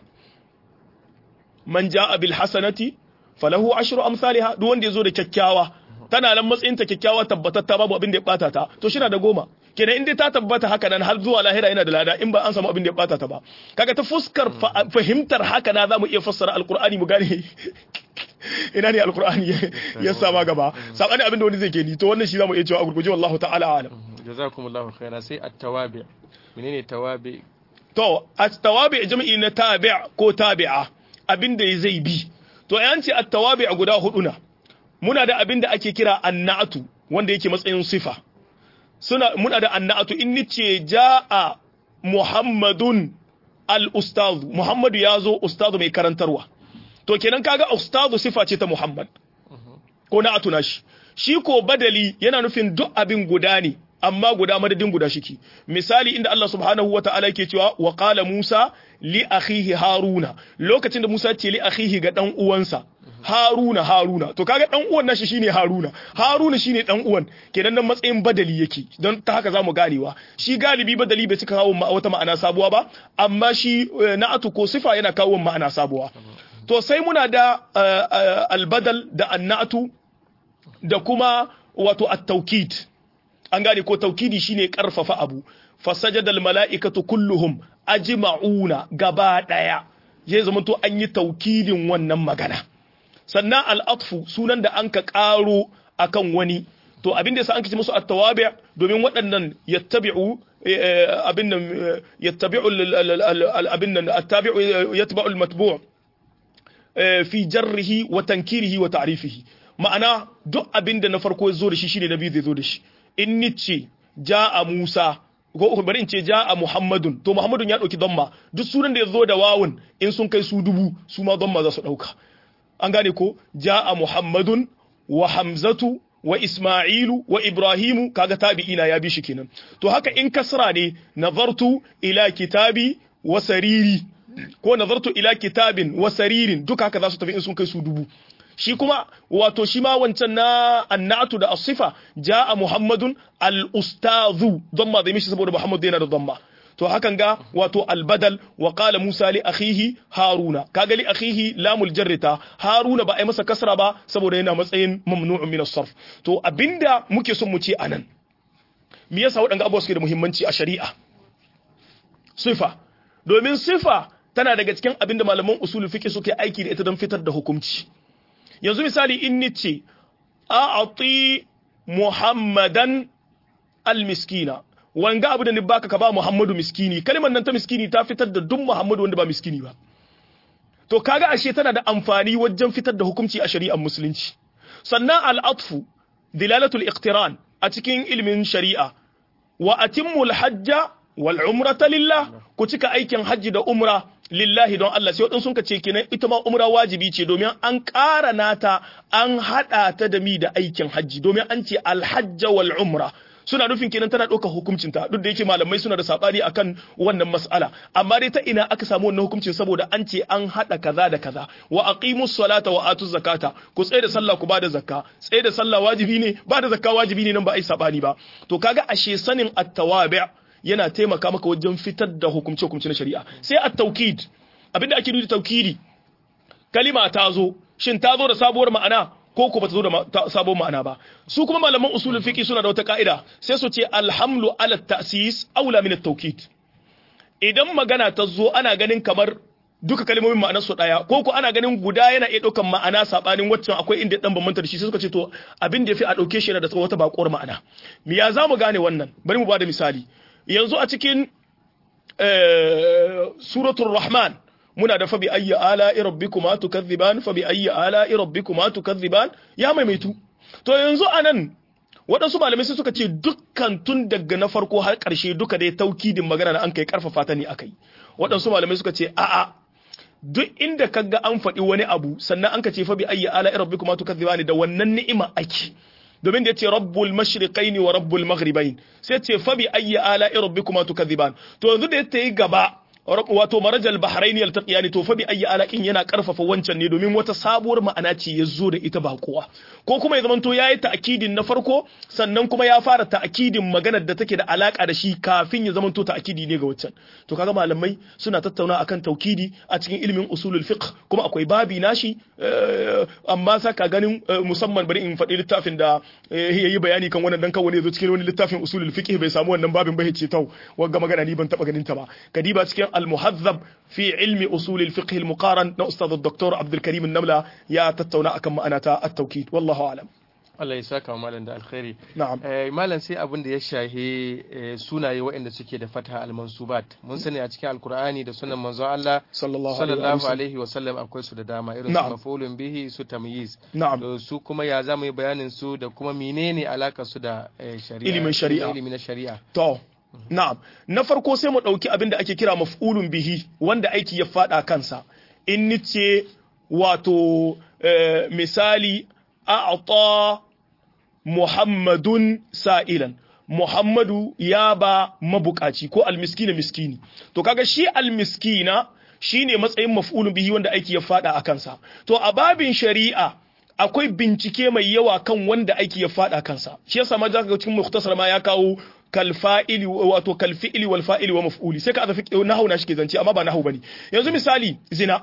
S2: man jaa bil hasanati falahu ashru amsalha duk wanda ya zo da kyakkyawa tana nan matsayin ta kyakkyawa tabbatatta babu abin da ya bata ta to shi na da goma kenan in dai ta tabbata haka nan har zuwa lahira yana da lada in ba an samu abin da ya bata ta ba kaga ta fuskar fahimtar haka na zamu iya fassara alqur'ani mu gane ina ne alqur'ani ya sama gaba sabani abin da wani zai ke ni to wannan shi zamu iya cewa a gurguje wallahu ta'ala alam
S1: jazakumullahu khairan sai at-tawabi menene tawabi
S2: to at-tawabi jami'i na tabi' ko tabi'a abin da zai bi to yan ce at-tawabi guda hudu na muna da abin da ake kira annatu wanda yake matsayin sifa suna muna da annatu in nice jaa muhammadun al-ustaz muhammadu yazo ustazu mai karantarwa to kenan kaga ustazu sifa ce ta muhammad ko na atuna shi shi ko badali yana nufin duk abin guda ne amma guda madadin guda shiki misali inda Allah subhanahu wa ta'ala yake cewa wa qala Musa li akhihi Haruna lokacin da Musa ce li akhihi ga dan uwansa Haruna Haruna to kaga dan uwan nashi shine Haruna Haruna shine dan uwan kenan nan matsayin badali yake don ta haka zamu ganewa shi galibi badali bai cika kawo wata ma'ana sabuwa ba amma shi na'atu ko sifa yana kawo ma'ana sabuwa to sai muna da albadal da annatu da kuma wato at-tawkid an gane ko taukidi shine karfafa abu fasajadal mala'ikatu kulluhum ajma'una gaba daya zai zama to an yi taukidin wannan magana sannan al'atfu sunan da an ka karo akan wani to abin da yasa an kace musu at-tawabi' domin waɗannan yattabi'u abin nan yattabi'u abin nan at-tabi'u yatba'u al-matbu' fi jarrihi wa tankirihi wa ta'rifihi ma'ana duk abin da na farko ya zo da shi shine na biyu zai zo da shi in ni ce ja'a Musa ko bari in ce ja'a Muhammadun to Muhammadun ya dauki damma duk sunan da ya zo da wawun in sun kai su dubu su ma damma za su dauka an gane ko ja'a Muhammadun wa Hamzatu wa Isma'ilu wa Ibrahimu kaga tabi'ina ya bi shi kenan to haka in kasra ne nazartu ila kitabi wa sariri ko nazartu ila kitabin wa saririn duka haka za su tafi in sun kai su dubu shi kuma wato shi ma wancan na annatu da asifa ja'a muhammadun al-ustazu dhamma zai mishi saboda muhammad yana da dhamma to hakan ga wato al-badal wa qala musa li akhihi haruna kaga li akhihi lamul jarrita haruna ba ai masa kasra ba saboda yana matsayin mamnu'un min as-sarf to abinda muke son mu ce anan me yasa waɗanga abubuwa suke da muhimmanci a shari'a sifa domin sifa tana daga cikin abinda malaman usulul fiqh suke aiki da ita don fitar da hukunci yanzu misali in ni ce a'ati muhammadan almiskina wanga abu da ni baka ka ba muhammadu miskini kalmar nan ta miskini ta fitar da duk muhammadu wanda ba miskini ba to kaga ashe tana da amfani wajen fitar da hukunci a shari'ar musulunci sannan al'atfu dilalatul iqtiran a cikin ilimin shari'a wa atimmul hajja wal umrata lillah ku cika aikin hajji da umra lillahi don Allah sai waɗansu sun ce kenan ita ma umra wajibi ce domin an ƙara nata an haɗa ta da mi da aikin hajji domin an ce alhajja wal umra suna nufin kenan tana ɗaukar hukuncinta duk da yake malamai suna da saɓani akan wannan mas'ala amma dai ta ina aka samu wannan hukuncin saboda an ce an haɗa kaza da kaza wa aqimus salata wa atuz zakata ku tsaye da sallah ku bada zakka tsaye da sallah wajibi ne bada zakka wajibi ne nan ba ai saɓani ba to kaga ashe sanin at-tawabi' yana taimaka maka wajen fitar da hukumce-hukumce na shari'a sai a taukid abinda ake nufi taukidi kalima ta zo shin ta zo da sabuwar ma'ana ko ko bata zo da sabon ma'ana ba su kuma malaman usulul fiqh suna da wata ka'ida sai su ce alhamlu ala ta'sis aula min at-tawkid idan magana ta zo ana ganin kamar duka kalmomin ma'anar su daya ko ko ana ganin guda yana iya daukan ma'ana sabanin waccan akwai inda dan bambanta da shi sai suka ce to abin da yafi a dauke shi yana da wata bakuwar ma'ana me ya zamu gane wannan bari mu bada misali yanzu a cikin suratul rahman muna da fa bi ayyi ala'i rabbikuma tukadhiban fa bi ayyi ala'i rabbikuma tukadhiban ya maimaitu to yanzu anan waɗansu malamai sai suka ce dukkan tun daga na farko har ƙarshe duka dai taukidin magana na an kai karfafa ta ne akai waɗansu malamai suka ce a'a duk inda kaga an faɗi wani abu sannan an ka ce fa bi ayyi ala'i rabbikuma tukadhibani da wannan ni'ima ake domin da yace rabbul mashriqaini wa rabbul maghribain sai ce fa bi ayyi ala'i rabbikuma tukadhiban to yanzu da yace gaba wato marajal bahraini yaltaqiyani to fa bi ayyi alaqin yana karfafa wancan ne domin wata sabuwar ma'ana ce ya zo da ita ba kowa ko kuma ya zamanto yayi ta'kidin na farko sannan kuma ya fara ta'kidin maganar da take da alaka da shi kafin ya zamanto ta'kidi ne ga wancan to kaga malamai suna tattauna akan taukidi a cikin ilimin usulul fiqh kuma akwai babi nashi amma saka ganin musamman bari in faɗi littafin da yayi bayani kan wannan dan kan wani yazo cikin wani littafin usulul fiqh bai samu wannan babin bai ce tau wanga magana ni ban taba ganin ta ba kadiba cikin المهذب في علم أصول الفقه المقارن نأستاذ الدكتور عبد الكريم النملة يا تتونا أكم أنا التوكيد والله أعلم
S1: Allah ya saka wa malam da alkhairi.
S2: Na'am.
S1: Eh, malam sai abin da ya shahi eh, sunaye waɗanda suke da fatha al-mansubat. Mun sani a cikin Alkur'ani da sunan manzon Allah
S2: sallallahu
S1: sallallahu alaihi wa sallam akwai su da dama irin su
S2: Na'am.
S1: mafulun bihi su tamyiz.
S2: Na'am.
S1: To su kuma ya zamu yi bayanin su da kuma menene alaka su da eh, shari'a.
S2: Ilimin shari'a.
S1: Ilimin na shari'a.
S2: To, na'am. Na farko sai mu ɗauki abin da ake kira maf'ulun bihi wanda aiki ya faɗa kansa. In ni ce wato eh, misali a'ta Muhammadun sa'ilan. Muhammadu ya ba mabukaci ko almiskina miskini. To kaga shi almiskina shine matsayin maf'ulun bihi wanda aiki ya faɗa a kansa. To a babin shari'a akwai bincike mai yawa kan wanda aiki ya faɗa kansa. Shi yasa ma zaka ga cikin mukhtasar ma ya kawo kalfa'ili wato kalfi'ili wal fa'ili wa maf'uli sai ka aza fiqh nahwu na shi ke zance amma ba nahwu bane yanzu misali zina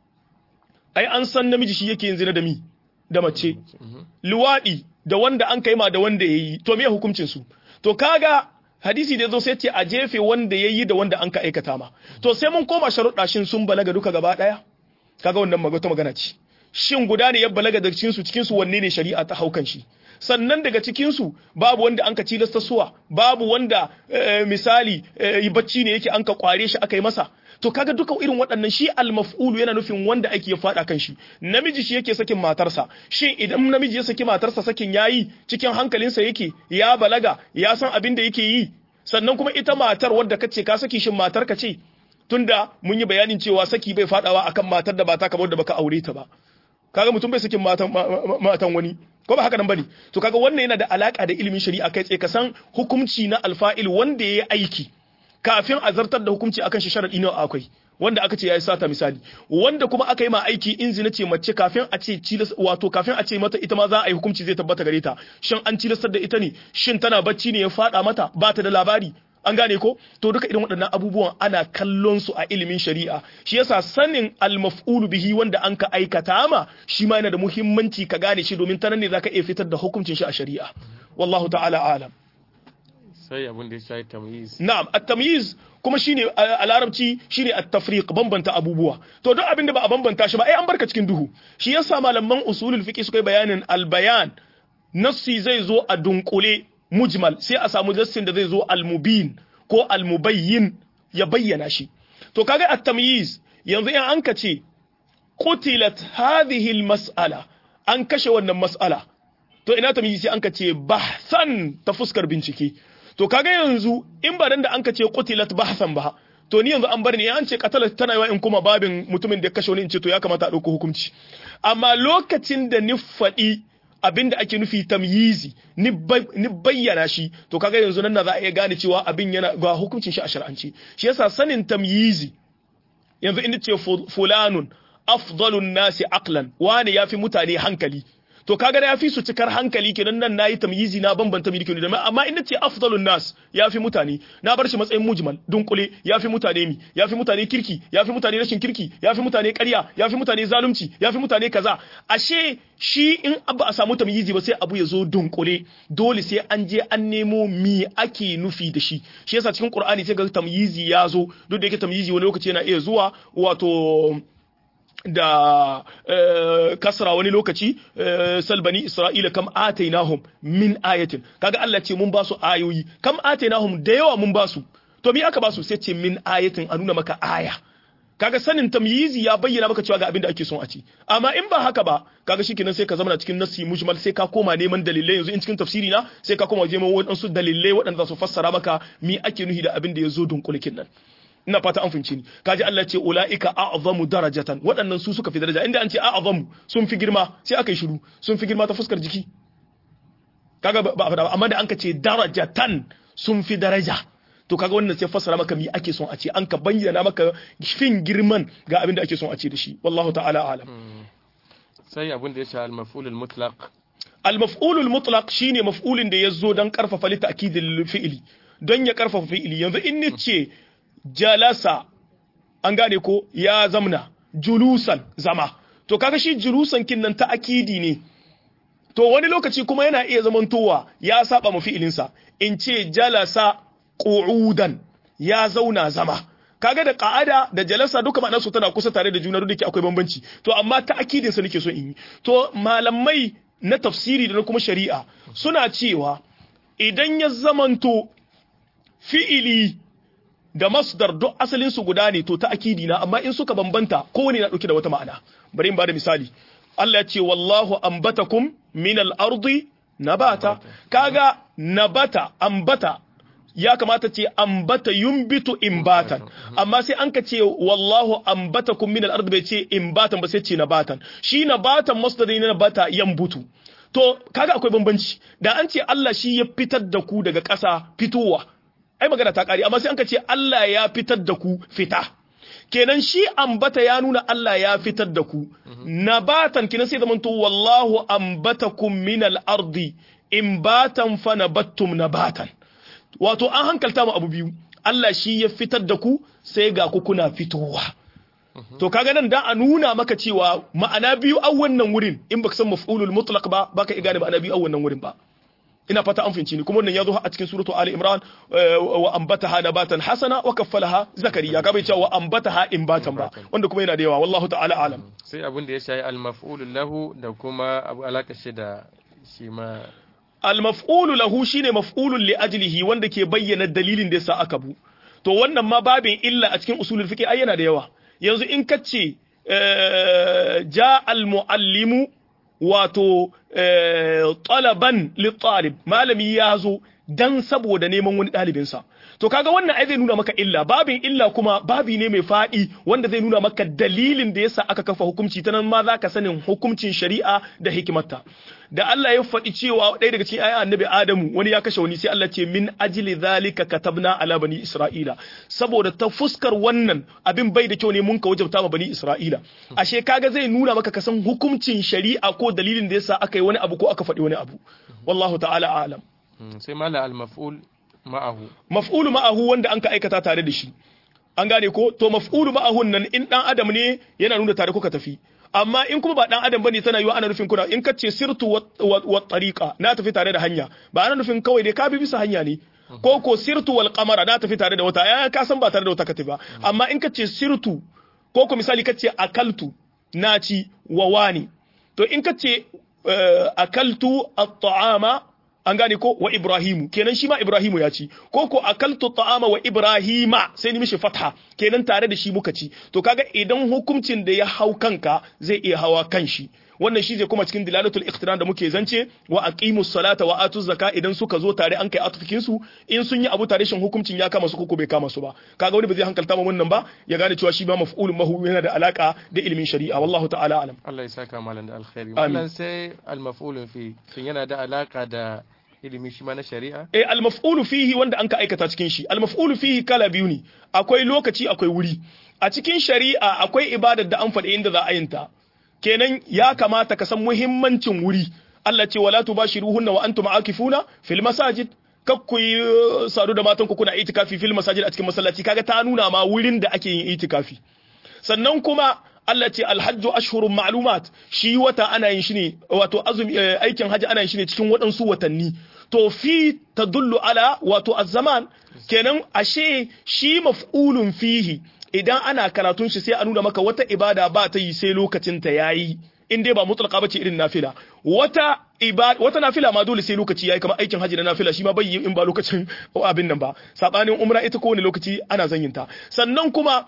S2: ai an san namiji shi yake yin zina da mi da mace luwadi da wanda an kai ma da wanda yayi to me hukuncin su to kaga hadisi da yazo sai ce a jefe wanda yayi da wanda an ka aikata ma to sai mun koma sharuɗa shin sun balaga duka gaba daya kaga wannan magana magana ce shin guda ne ya balaga da cikin su cikin su wanne ne shari'a ta haukan shi sannan daga cikinsu babu wanda an ka tilasta suwa babu wanda eh, misali eh, bacci ne yake an ka kware shi aka yi masa to kaga duka irin waɗannan shi almaf'ulu yana nufin wanda ake ya faɗa kan shi namiji shi yake sakin matarsa shin idan namiji ya saki matarsa sakin yayi cikin hankalinsa yake ya balaga ya san abin da yake yi sannan kuma ita matar wadda kace ka saki shin matar ka ce tunda mun yi bayanin cewa saki bai faɗawa akan matar da ba ta kamar da baka aure ta ba kaga mutum bai sakin matan matan wani ko ba haka nan bane to kaga wannan yana da alaka da ilimin shari'a kai tsaye ka san hukunci na alfa'il wanda yayi aiki kafin a zartar da hukunci akan shi sharadi nawa akwai wanda aka ce yayi sata misali wanda kuma aka yi ma aiki in zina ce mace kafin a ce cilas wato kafin a ce mata ita ma za a yi hukunci zai tabbata gare ta shin an cilastar da ita ne shin tana bacci ne ya fada mata ba ta da labari an gane ko to duka irin waɗannan abubuwan ana kallon su a ilimin shari'a shi yasa sanin al-maf'ulu bihi wanda an ka aikata ma shi ma yana da muhimmanci ka gane shi domin ta nan ne zaka iya fitar da hukuncin shi a shari'a wallahu ta'ala alam
S1: Sai abin da ya shahi tamyiz.
S2: na'am at-tamyiz kuma shine a larabci shine at-tafriq bambanta abubuwa to duk abin da ba a bambanta shi ba ai an barka cikin duhu shi yasa malaman usulul fiqh suka yi bayanin al-bayan nassi zai zo a dunkule mujmal sai a samu nassin da zai zo al-mubin ko al-mubayyin ya bayyana shi to kaga at-tamyiz yanzu in an ka ce qutilat hadhihi al-mas'ala an kashe wannan mas'ala to ina tamyiz sai an ka ce bahsan ta fuskar bincike to kaga yanzu in ba dan da an ka ce qutilat bahsan ba to ni yanzu an bar ni an ce qatalat tana yawa in kuma babin mutumin da ya kashe wani in ce to ya kamata a dauko hukunci amma lokacin da ni faɗi abin da ake nufi tamyizi ni bayyana shi to kaga yanzu nan na za a iya gane cewa abin yana ga hukuncin shi a shar'anci shi yasa sanin tamyizi yanzu inda ce fulanun afdalun nasi aqlan wani yafi mutane hankali to kaga da yafi su cikar hankali kenan nan nayi tamyizi na bambanta miliki da amma in nace afdalun nas yafi mutane na bar shi matsayin mujmal dunkule yafi mutane mi yafi mutane kirki yafi mutane rashin kirki yafi mutane ƙarya yafi mutane zalunci yafi mutane kaza ashe shi in ba a samu tamyizi ba sai abu ya zo dunkule dole sai an je an nemo mi ake nufi da shi shi yasa cikin qur'ani sai ga tamyizi ya zo duk da yake tamyizi wani lokaci yana iya zuwa wato da kasra wani lokaci salbani isra'ila kam atainahum min ayatin kaga Allah ce mun ba su ayoyi kam atainahum da yawa mun ba su to me aka ba su sai ce min ayatin a nuna maka aya kaga sanin tamyizi ya bayyana maka cewa ga abin da ake son a ci amma in ba haka ba kaga shikenan sai ka zama cikin nassi mujmal sai ka koma neman dalilai yanzu in cikin tafsiri na sai ka koma neman wadansu dalilai waɗanda za su fassara maka mi ake nuhi da abin da ya zo dunkulikin nan ina fata an fahimci ni kaji Allah ce ulaika a'zamu darajatan waɗannan su suka fi daraja inda an ce a'zamu sun fi girma sai aka yi shiru sun fi girma ta fuskar jiki kaga ba ba amma da an ka ce darajatan sun fi daraja to kaga wannan sai fassara maka mi ake son a ce an ka bayyana maka fin girman ga abin da ake son a ce da shi wallahu ta'ala alam
S1: sai abin da ya sha al-maf'ul al-mutlaq
S2: al-maf'ul al-mutlaq shine maf'ulin da yazo dan karfafa li ta'kidil fi'li don ya karfafa fi'li yanzu in ni ce jalasa an gane ko ya zamna julusan zama to kaga shi julusan kin nan ta akidi ne to wani lokaci kuma yana iya zamantowa ya saba mu fi'ilinsa in ce jalasa qu'udan ya zauna zama kaga da qa'ada da jalasa duka ma'anar su tana kusa tare da juna duk da akwai bambanci to amma ta akidin sa nake so in yi to malamai na tafsiri da na kuma shari'a suna cewa idan ya zamanto fi'ili da masdar duk asalin su guda ne to ta akidi na amma in suka bambanta kowane na dauke da wata ma'ana bari in bada misali Allah ya ce wallahu ambatakum min al-ardi nabata kaga nabata ambata ya kamata ce ambata yumbitu imbatan amma sai an ka ce wallahu ambatakum min al-ardi bai ce imbatan ba sai ce nabatan shi nabatan masdari na nabata yambutu to kaga akwai bambanci da an ce Allah shi ya fitar da ku daga ƙasa fitowa ai magana ta kare amma sai an ka ce Allah ya fitar da ku fita kenan shi ambata ya nuna Allah ya fitar da ku nabatan kenan sai zamanto wallahu ambatakum min al-ardi imbatan fa nabattum nabatan wato an hankalta mu abu biyu Allah shi ya fitar da ku sai ga ku kuna fitowa to kaga nan da a nuna maka cewa ma'ana biyu a wannan wurin in baka san maf'ulul mutlaq ba baka igane ma'ana biyu a wannan wurin ba ina fata an finci ni kuma wannan ya zo a cikin suratu ali imran wa ambataha nabatan hasana wa kaffalaha zakariya ka bai cewa wa ambataha imbatan ba wanda kuma yana da yawa wallahu ta'ala alam
S1: sai abin da ya shayi al-maf'ul lahu da kuma abu alaka shi da shi ma
S2: al-maf'ulu lahu shine maf'ulun li ajlihi wanda ke bayyana dalilin da yasa aka bu to wannan ma babin illa a cikin usulul fiqh ai yana da yawa yanzu in kace ja al-muallimu wato talaban li talib malami ya zo dan saboda neman wani ɗalibinsa to kaga wannan ai zai nuna maka illa babin illa kuma babi ne mai faɗi wanda zai nuna maka dalilin da yasa aka kafa hukunci ta nan ma za ka sanin hukuncin shari'a da hikimarta da Allah ya faɗi cewa ɗaya daga cikin ayan annabi Adamu wani ya kashe wani sai Allah ce min ajli zalika katabna ala bani Isra'ila saboda ta fuskar wannan abin bai da kyau ne mun ka wajabta ma bani Isra'ila ashe kaga zai nuna maka kasan hukuncin shari'a ko dalilin da yasa aka yi wani abu ko aka faɗi wani abu wallahu ta'ala a'lam
S1: sai mala al-maf'ul ma'ahu
S2: maf'ulu ma'ahu wanda an ka aikata tare da shi an gane ko to maf'ulu ma'ahun nan in dan adam ne yana nuna tare kuka tafi amma in kuma ba dan adam bane tana yiwa ana nufin kuna in ka ce sirtu wa tariqa na tafi tare da hanya ba ana nufin kawai dai ka bi bisa hanya ne ko ko sirtu wal qamara na tafi tare da wata ya ka san ba tare da wata ka tafi ba amma in ka ce sirtu ko ko misali ka ce akaltu na ci wa wani to in ka ce akaltu at-ta'ama an gane ko wa Ibrahimu kenan shi ma Ibrahimu ya ci ko ko akaltu ta'ama wa Ibrahima sai ni mishi fatha kenan tare da shi muka ci to kaga idan hukuncin da ya hau kanka zai iya hawa kan shi wannan shi zai kuma cikin dilalatul iqtiran da muke zance wa aqimus salata wa atuz zaka idan suka zo tare an kai atufikin su in sun yi abu tare shin hukuncin ya kama su ko bai kama su ba kaga wani ba zai hankalta ma wannan ba ya gane cewa shi ba maf'ulun mahu yana da alaka da ilimin shari'a wallahu ta'ala alam
S1: Allah ya saka malan da alkhairi wannan sai al-maf'ulun fi shin yana da alaka da ilimi shi ma na shari'a
S2: eh al-maf'ulu fihi wanda an ka aikata cikin shi al-maf'ulu fihi kala biyu ne akwai lokaci akwai wuri a cikin shari'a akwai ibadar da an faɗi inda za a yinta kenan ya kamata ka san muhimmancin wuri Allah ce wala tubashiruhunna wa antum aakifuna fil masajid kakku yi sadu da matan ku kuna itikafi fil masajid a cikin masallaci kaga ta nuna ma wurin da ake yin itikafi sannan kuma Allah ce alhajju ashhurun ma'lumat shi wata ana yin shi ne wato azumi aikin haji ana yin shi ne cikin waɗansu watanni to fi tadullu ala wato az-zaman kenan ashe shi maf'ulun fihi idan ana karatun shi sai a nuna maka wata ibada ba ta yi sai lokacin ta yayi in dai ba mutlaka bace irin nafila wata ibada wata nafila ma dole sai lokaci yayi kamar aikin haji da nafila shi ma bai yi in ba lokacin abin nan ba sabanin umra ita kowane lokaci ana zanyinta sannan kuma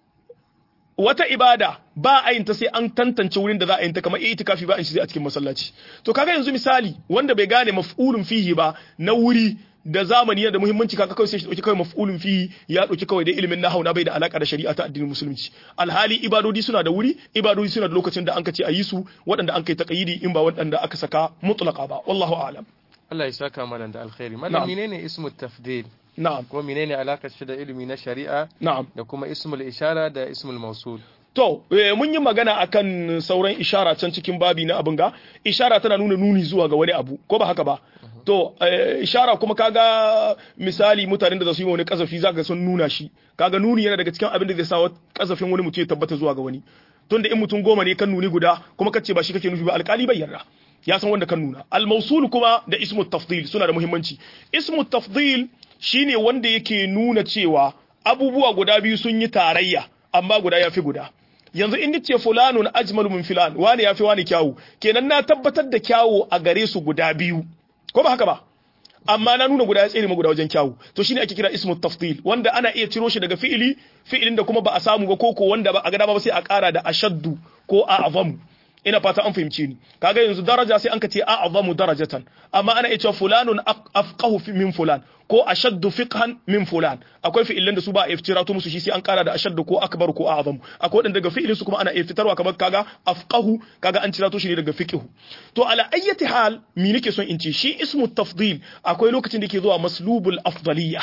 S2: wata ibada ba a yin ta sai an tantance wurin da za a yin ta kamar itikafi ba in shi a cikin masallaci to kaga yanzu misali wanda bai gane maf'ulun fihi ba na wuri da zamani yana da muhimmanci kaka kawai sai shi dauki kawai maf'ulun fihi ya dauki kawai da ilimin nahwu na bai da alaka da shari'a ta addinin musulunci alhali ibadodi suna da wuri ibadodi suna da lokacin da an kace a yi su waɗanda an kai taqayidi in ba waɗanda aka saka mutlaqa ba wallahu a'lam
S1: Allah ya saka malam da alkhairi malam menene ismu tafdil
S2: na'am
S1: ko menene alakar shi da ilimi na shari'a
S2: na'am
S1: da kuma ismul ishara da ismul mausul
S2: To, mun yi magana akan sauran ishara can cikin babi na abin ga, ishara tana nuna nuni zuwa ga wani abu, ko ba haka ba? To, ishara kuma kaga misali mutanen da za su yi wani kasafi za ka sun nuna shi, kaga nuni yana daga cikin abin da zai sa kasafin wani mutum ya tabbata zuwa ga wani. Tunda in mutum goma ne kan nuni guda, kuma kace ba shi kake nufi ba alkali bai yarda. Ya san wanda kan nuna. Al-mausul kuma da ismu tafdil suna da muhimmanci. Ismu tafdil shine wanda yake nuna cewa abubuwa guda biyu sun yi tarayya, amma guda ya fi guda. yanzu in ce fulanun ajmalu min filan wani yafi wani kyawu kenan na tabbatar da kyawu a gare su guda biyu ko ba haka ba amma na nuna guda ya tsere ma guda wajen kyawu to shine ake kira ismu tafdil wanda ana iya ciro shi daga fi'ili fi'ilin da kuma ba a samu ba koko wanda ba a ga ba sai a kara da ashaddu ko a'zamu ina fata an fahimce ni kaga yanzu daraja sai an ka ce a'zamu darajatan amma ana iya cewa fulanun afqahu min fulan ko ashaddu fiqhan min fulan akwai fi'ilan da su ba a iftira to musu shi sai an kara da ashaddu ko akbar ko a'zamu akwai wadanda daga fi'ilin su kuma ana iya fitarwa kamar kaga afqahu kaga an cira to shi ne daga fiqhu to ala ayyati hal mi nake son in ce shi ismu tafdil akwai lokacin da ke zuwa maslubul afdaliyya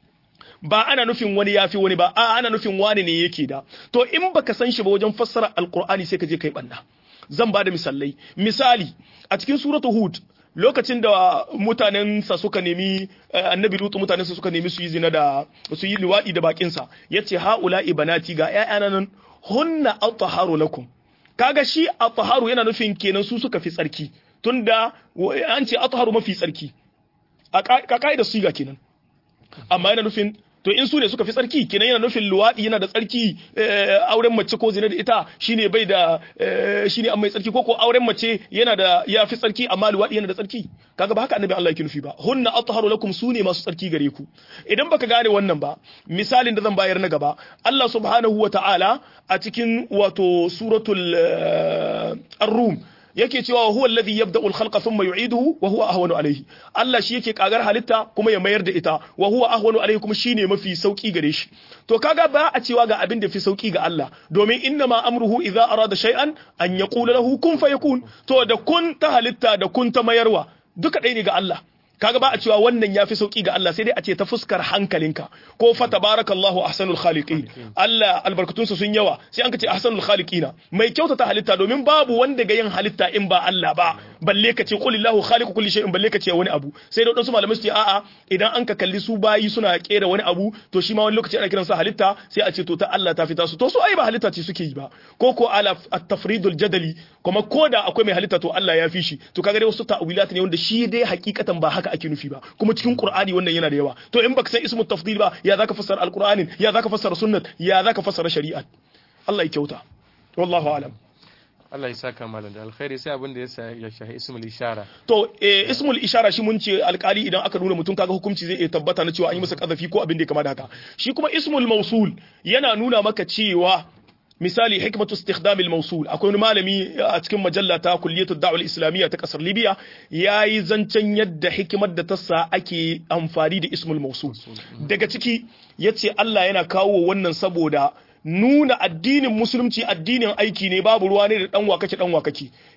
S2: ba ana nufin wani yafi wani ba a ana nufin wani ne yake da to in baka san shi ba wajen fassara alqur'ani sai ka je kai banna zan ba da misalai misali a cikin suratu hud lokacin da mutanen sa suka nemi annabi lutu mutanen sa suka nemi su yi zina da su yi liwadi da bakin sa yace haula ibanati ga ƴaƴana nan hunna athaharu lakum kaga shi athaharu yana nufin kenan su suka fi tsarki tunda an ce athaharu mafi tsarki a kaida siga kenan amma yana nufin to in su ne suka fi tsarki kenan yana nufin luwaɗi yana da tsarki auren mace ko zina da ita shine bai da shine an mai tsarki ko ko auren mace yana da ya fi tsarki amma luwaɗi yana da tsarki kaga ba haka annabi Allah yake nufi ba hunna atharu lakum sune masu tsarki gare ku idan baka gane wannan ba misalin da zan bayar na gaba Allah subhanahu wata'ala a cikin wato suratul ar-rum yake cewa huwa alladhi yabda'u al-khalqa thumma yu'iduhu wa huwa ahwanu alayhi Allah shi yake kagar halitta kuma ya mayar da ita wa huwa ahwanu alayhi kuma shine mafi sauki gare shi to kaga ba a cewa ga abin da fi sauki ga Allah domin inna ma amruhu idza arada shay'an an yaqula lahu kun fayakun to da kun ta halitta da kun ta mayarwa duka ɗaya ne ga Allah kaga ba a cewa wannan yafi sauki ga Allah sai dai a ce ta fuskar hankalinka ko fa tabarakallahu ahsanul khaliqin Allah albarkatunsa sun yawa sai an ka ce ahsanul khaliqina mai kyautata halitta domin babu wanda ga yin halitta in ba Allah ba balle ka ce qulillahu khaliqu kulli shay'in balle ka ce wani abu sai da wadansu malamai su ce a'a idan an ka kalli su bayi suna kera wani abu to shi ma wani lokaci ana kiransa halitta sai a ce to ta Allah ta fita su to su ai ba halitta ce suke yi ba ko ko ala at-tafridul jadali kuma koda akwai mai halitta to Allah ya fi shi to kaga dai wasu ta'wilat ne wanda shi dai hakikatan ba haka ake nufi ba kuma cikin Qur'ani wannan yana da yawa to in baka san ismu tafdil ba ya zaka fassara al-Qur'anin ya zaka fassara sunnat ya zaka fassara shari'a Allah ya kyauta wallahu alam
S1: Allah ya saka malam da alkhairi sai abin da ya shahi ismul ishara
S2: to eh, ismul ishara shi mun ce alkali idan aka nuna mutum kaga hukunci zai iya tabbata na cewa an yi masa kazafi ko abin da ya kama da haka shi kuma ismul mausul yana nuna maka cewa misali hikmatu istikhdam al-mawsul akwai wani malami a cikin majalla ta kulliyatu da'wal islamiyya ta kasar libya yayi zancen yadda hikimar da ta sa ake amfani da ismul mawsul daga ciki yace Allah yana kawo wannan saboda nuna addinin musulunci addinin aiki ne babu ruwa ne da dan wakake dan wakake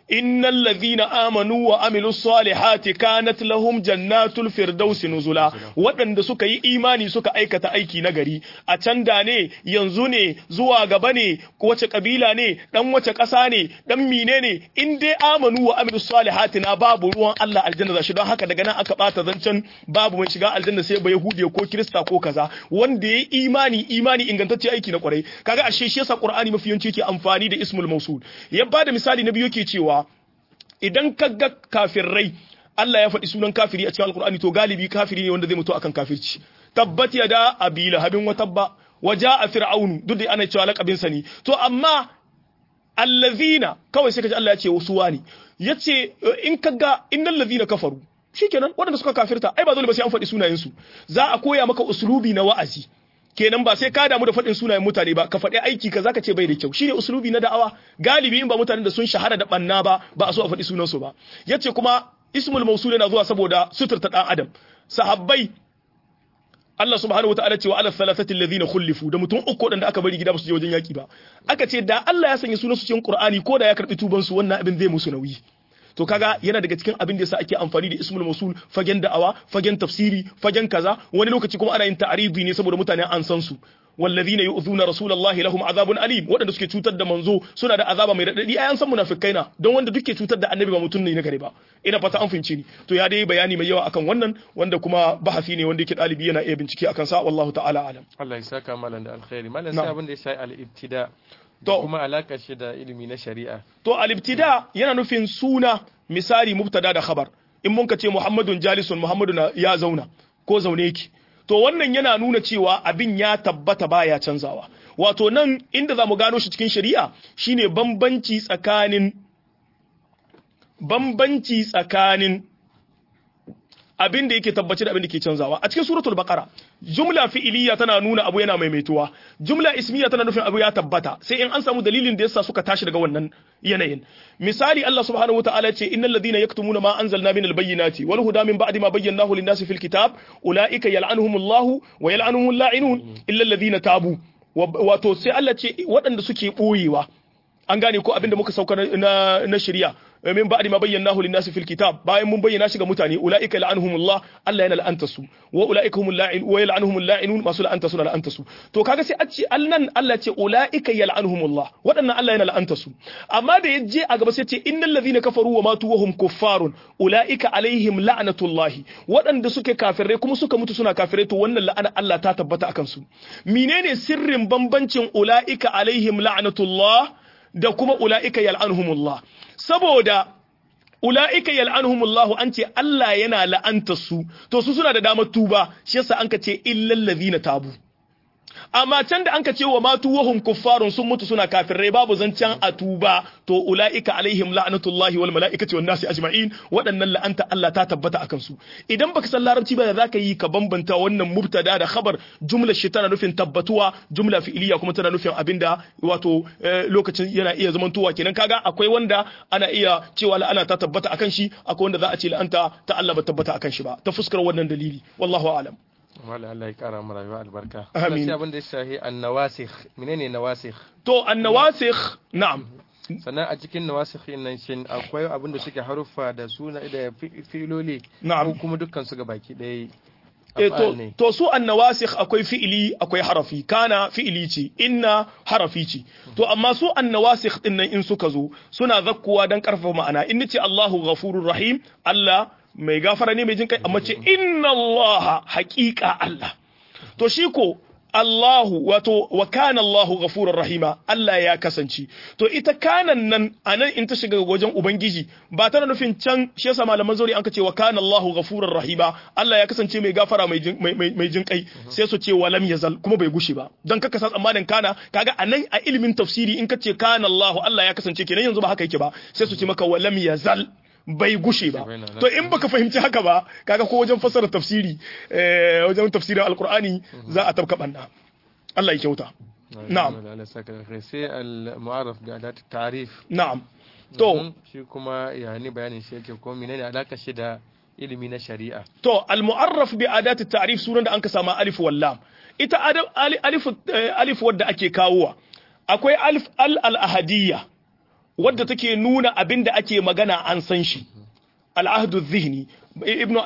S2: innal ladhina amanu wa amilus salihati kanat lahum jannatul firdausi nuzula waɗanda suka yi imani suka aikata aiki na gari a can da ne yanzu ne zuwa gaba ne wace kabila ne dan wace ƙasa ne dan mine ne in dai amanu wa amilus salihati na babu ruwan Allah aljanna za shi don haka daga nan aka bata zancen babu mai shiga aljanna sai ba yahudi ko kirista ko kaza wanda ya imani imani ingantacce aiki na kwarai kaga ashe shi yasa qur'ani mafi yawanci yake amfani da ismul mausul ya bada misali na biyu yake cewa idan ka ga kafirai Allah ya faɗi sunan kafiri a cikin alkur'ani to galibi kafiri ne wanda zai mutu akan kafirci tabbat ya da abila habin wa tabba wa a fir'aunu duk da ana cewa lakabin sa ne to amma allazina kawai sai kaji Allah ya ce wasu wani yace in kaga innal ladina kafaru shikenan waɗanda suka kafirta ai ba dole ba sai an faɗi sunayen su za a koya maka uslubi na wa'azi kenan ba sai ka damu da faɗin sunayen mutane ba ka faɗi aiki ka zaka ce bai da kyau shine uslubi na da'awa galibi in ba mutanen da sun shahara da banna ba ba a so a faɗi sunansu ba yace kuma ismul mausul yana zuwa saboda suturta dan adam sahabbai Allah subhanahu wataala ce wa ala thalathati alladhina khulifu da mutum uku wadanda aka bari gida ba su je wajen yaki ba aka ce da Allah ya sanya sunansu cikin Qur'ani ko da ya karbi tuban su wannan abin zai musu nauyi to kaga yana daga cikin abin da yasa ake amfani da ismul mausul fagen da'awa fagen tafsiri fagen kaza wani lokaci kuma ana yin ta'aridi ne saboda mutane an san su wallazina yu'zuna rasulullahi lahum azabun alim wadanda suke cutar da manzo suna da azaba mai radadi ayan san munafikai na don wanda duke cutar da annabi ba mutum ne na gare ba ina fata an fince ni to ya dai bayani mai yawa akan wannan wanda kuma bahasi ne wanda yake dalibi yana iya bincike akan sa wallahu ta'ala alam
S1: Allah ya saka malam da alkhairi malam sai abin da ya sai al-ibtida
S2: to
S1: kuma alaka shi da ilimi na shari'a
S2: to al-ibtida yana nufin suna misali mubtada da khabar in mun ka ce muhammadun jalisun muhammadu ya zauna ko zaune yake to wannan yana nuna cewa abin ya tabbata baya canzawa wato nan inda za mu gano shi cikin shari'a shine bambanci tsakanin bambanci tsakanin abin da yake tabbaci da abin da ke canzawa a cikin suratul baqara jumla fi'iliya tana nuna abu yana maimaituwa jumla ismiya tana nufin abu ya tabbata sai in an samu dalilin da yasa suka tashi daga wannan yanayin misali Allah subhanahu wataala ce innal ladina yaktumuna ma anzalna minal bayyinati wal huda min ba'di ma bayyanahu lin-nasi fil kitab ulaika yal'anuhumullahu wa yal'anuhumul la'inun illa alladhina tabu wato sai Allah ce waɗanda suke boyewa an gane ko abinda muka sauka na na shari'a min ba'di ma bayyanahu lin-nasi fil kitab bayan mun bayyana shi ga mutane ulaika la'anhumullah Allah yana la'anta su wa ulaika humul la'in wa yal'anuhumul la'inun masu la'anta su la'anta su to kaga sai a ce alnan Allah ce ulaika yal'anuhumullah wadannan Allah yana la'anta su amma da yaje a gaba sai ce innal ladhina kafaru wa matu wa hum kuffarun ulaika alaihim la'natullah wadanda suke kafirai kuma suka mutu suna kafirai to wannan la'ana Allah ta tabbata akan su menene sirrin bambancin ulaika alaihim la'natullah da kuma ula'ika yal'anhumullah saboda ula'ika yal'anhumullahu an ce Allah yana la'anta su to su suna da damar tuba shi yasa an ka ce illal ladhina tabu amma can da an ka ce wa matu wahum kuffarun sun mutu suna kafirai babu zancen a tuba to ula'ika alaihim la'natullahi wal mala'ikati wan nasi ajma'in waɗannan la'anta Allah ta tabbata akan su idan baka san larabci ba za ka yi ka bambanta wannan mubtada da khabar jumla shi tana nufin tabbatuwa jumla fi'iliya kuma tana nufin abinda wato lokacin yana iya zamantowa kenan kaga akwai wanda ana iya cewa la'ana ta tabbata akan shi akwai wanda za a ce la'anta ta Allah ba tabbata akan shi ba ta fuskar wannan dalili wallahu a'lam
S1: Mala Allah ya kara mu rayuwa albarka.
S2: Amin.
S1: Sai abin da ya shahi annawasikh. Menene nawasikh?
S2: to annawasikh na'am
S1: Sannan a cikin nawasikh nan shin akwai abin da suke haruffa da suna da fi- filoli
S2: Na'am.
S1: ko kuma dukkan su baki ɗaya
S2: e
S1: af'al
S2: to,
S1: ne.
S2: to su annawasikh akwai fi'ili akwai harafi kana fi'ili ce inna harafi ce to amma su annawasikh din nan in suka zo suna zakkuwa dan karfafa ma'ana in nace Allahu ghafurur rahim Allah mai gafara ne mai jin kai amma ce inna Allah haqiqa Allah to shi ko Allahu wato wa kana Allahu ghafurur rahima Allah ya kasance to ita kanan nan anan in ta shiga wajen ubangiji ba tana nufin can shi yasa malaman zauri an ka ce wa kana Allahu ghafurur rahima Allah ya kasance mai gafara mai jin mai, mai, mai jin kai sai su ce walam yazal kuma bai gushe ba dan kaka sa tsammanin kana kaga anan a ilimin tafsiri in ka ce kana Allahu Allah ya kasance kenan yanzu ba haka yake ba sai su ce maka walam yazal bai gushe ba to in baka fahimci haka ba kaga ko wajen fassara tafsiri eh, wajen tafsirin alqur'ani za a tabka banna Allah ya kyauta na'am.
S1: Allah ya saka da khair. Sai al-mu'arraf bi adat ta'rif.
S2: na'am to
S1: Mhm. shi kuma yani bayanin shi yake ko menene alaka shi da ilimi na shari'a.
S2: to al-mu'arraf bi adati ta'rif sunan da anka sama alif wal lam ita adab- ali- alif eh, alif wadda ake kawowa akwai alif al al ahadiyya wadda take nuna abin da ake magana an san shi al'ahdu zihni ibnu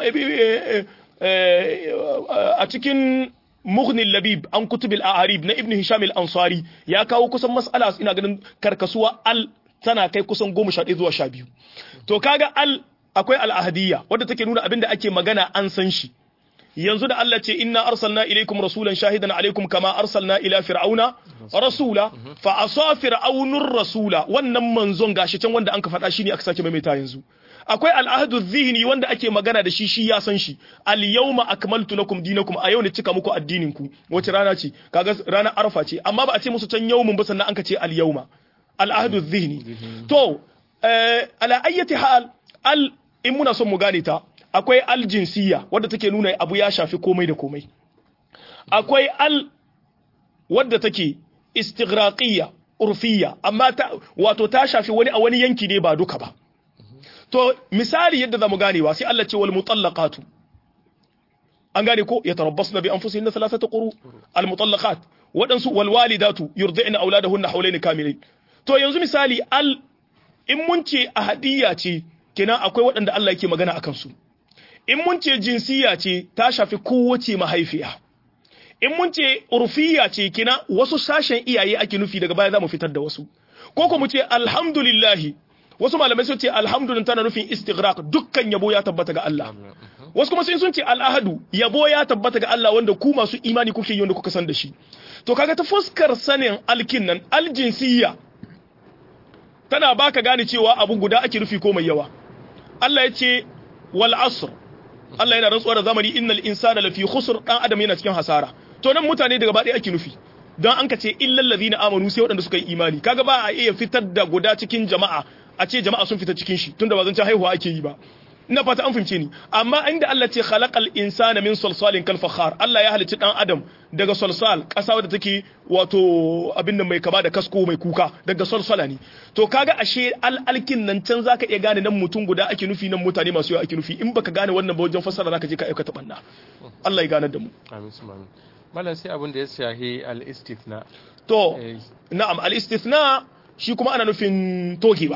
S2: a cikin mughni labib an kutubil a'arib na ibnu hisham al-ansari ya kawo kusan mas'ala ina ganin karkasuwa al tana kai kusan goma sha zuwa sha biyu to kaga al akwai al'ahadiyya wadda take nuna abin da ake magana an san shi yanzu da Allah ce inna arsalna ilaikum rasulan shahidan alaikum kama arsalna ila fir'auna rasula fa asa fir'aunur rasula wannan manzon gashi can wanda anka faɗa shine aka sake maimaita yanzu akwai al'ahdu zihni wanda ake magana da shi shi ya san shi al yawma akmaltu lakum dinakum a yau ne cika muku addinin ku wace rana ce kaga ranar arfa ce amma ba a ce musu can yawmun ba sannan anka ce al yawma al ahdu zihni to ala ayyati hal al in muna son mu gane ta akwai aljinsiya wadda take nuna abu ya shafi komai da komai akwai al wadda take istighraqiyya urfiyya amma ta wato ta shafi wani a wani yanki ne ba duka ba to misali yadda zamu ganewa sai Allah ce wal mutallaqatu an gane ko yatarabbasna bi anfusihinna thalathata quru al mutallaqat wadansu wal walidatu yurdi'na auladahunna hawlayn kamilain to yanzu misali al in mun ce ahadiyya ce kenan akwai waɗanda Allah yake magana akan su in mun ce jinsiya ce ta shafi kowace mahaifiya in mun ce urfiya ce kina wasu sashen iyaye ake nufi daga baya za mu fitar da wasu ko ko mu ce alhamdulillahi wasu malamai sun ce alhamdulillah tana nufin istighraq dukkan yabo ya tabbata ga Allah wasu kuma sun ce al'ahadu yabo ya tabbata ga Allah wanda ku masu imani kuke yi wanda kuka san da shi to kaga ta fuskar sanin alkin nan aljinsiya tana baka gane cewa abu guda ake nufi ko mai yawa Allah ya ce wal asr Allah yana rantsuwa da zamani innal insana lafi khusr dan adam yana cikin hasara to nan mutane daga baɗaya ake nufi dan an ka ce illal ladina amanu sai waɗanda suka yi imani kaga ba a iya fitar da guda cikin jama'a a ce jama'a sun fita cikin shi tunda ba zan ci haihuwa ake yi ba ina fata an fahimce ni amma inda Allah ce khalaqal insana min salsalin kal fakhar Allah ya halicci dan adam daga salsal kasa wadda take wato abin nan mai kama da kasko mai kuka daga salsala ne to kaga ashe al'alkin nan can zaka iya gane nan mutum guda ake nufi nan mutane masu yawa ake nufi in baka gane wannan ba wajen fassara zaka je ka aikata banna Allah ya ganar da mu
S1: amin amin mallan sai abin da ya shahi al-istithna
S2: to na'am al-istithna shi kuma ana nufin togewa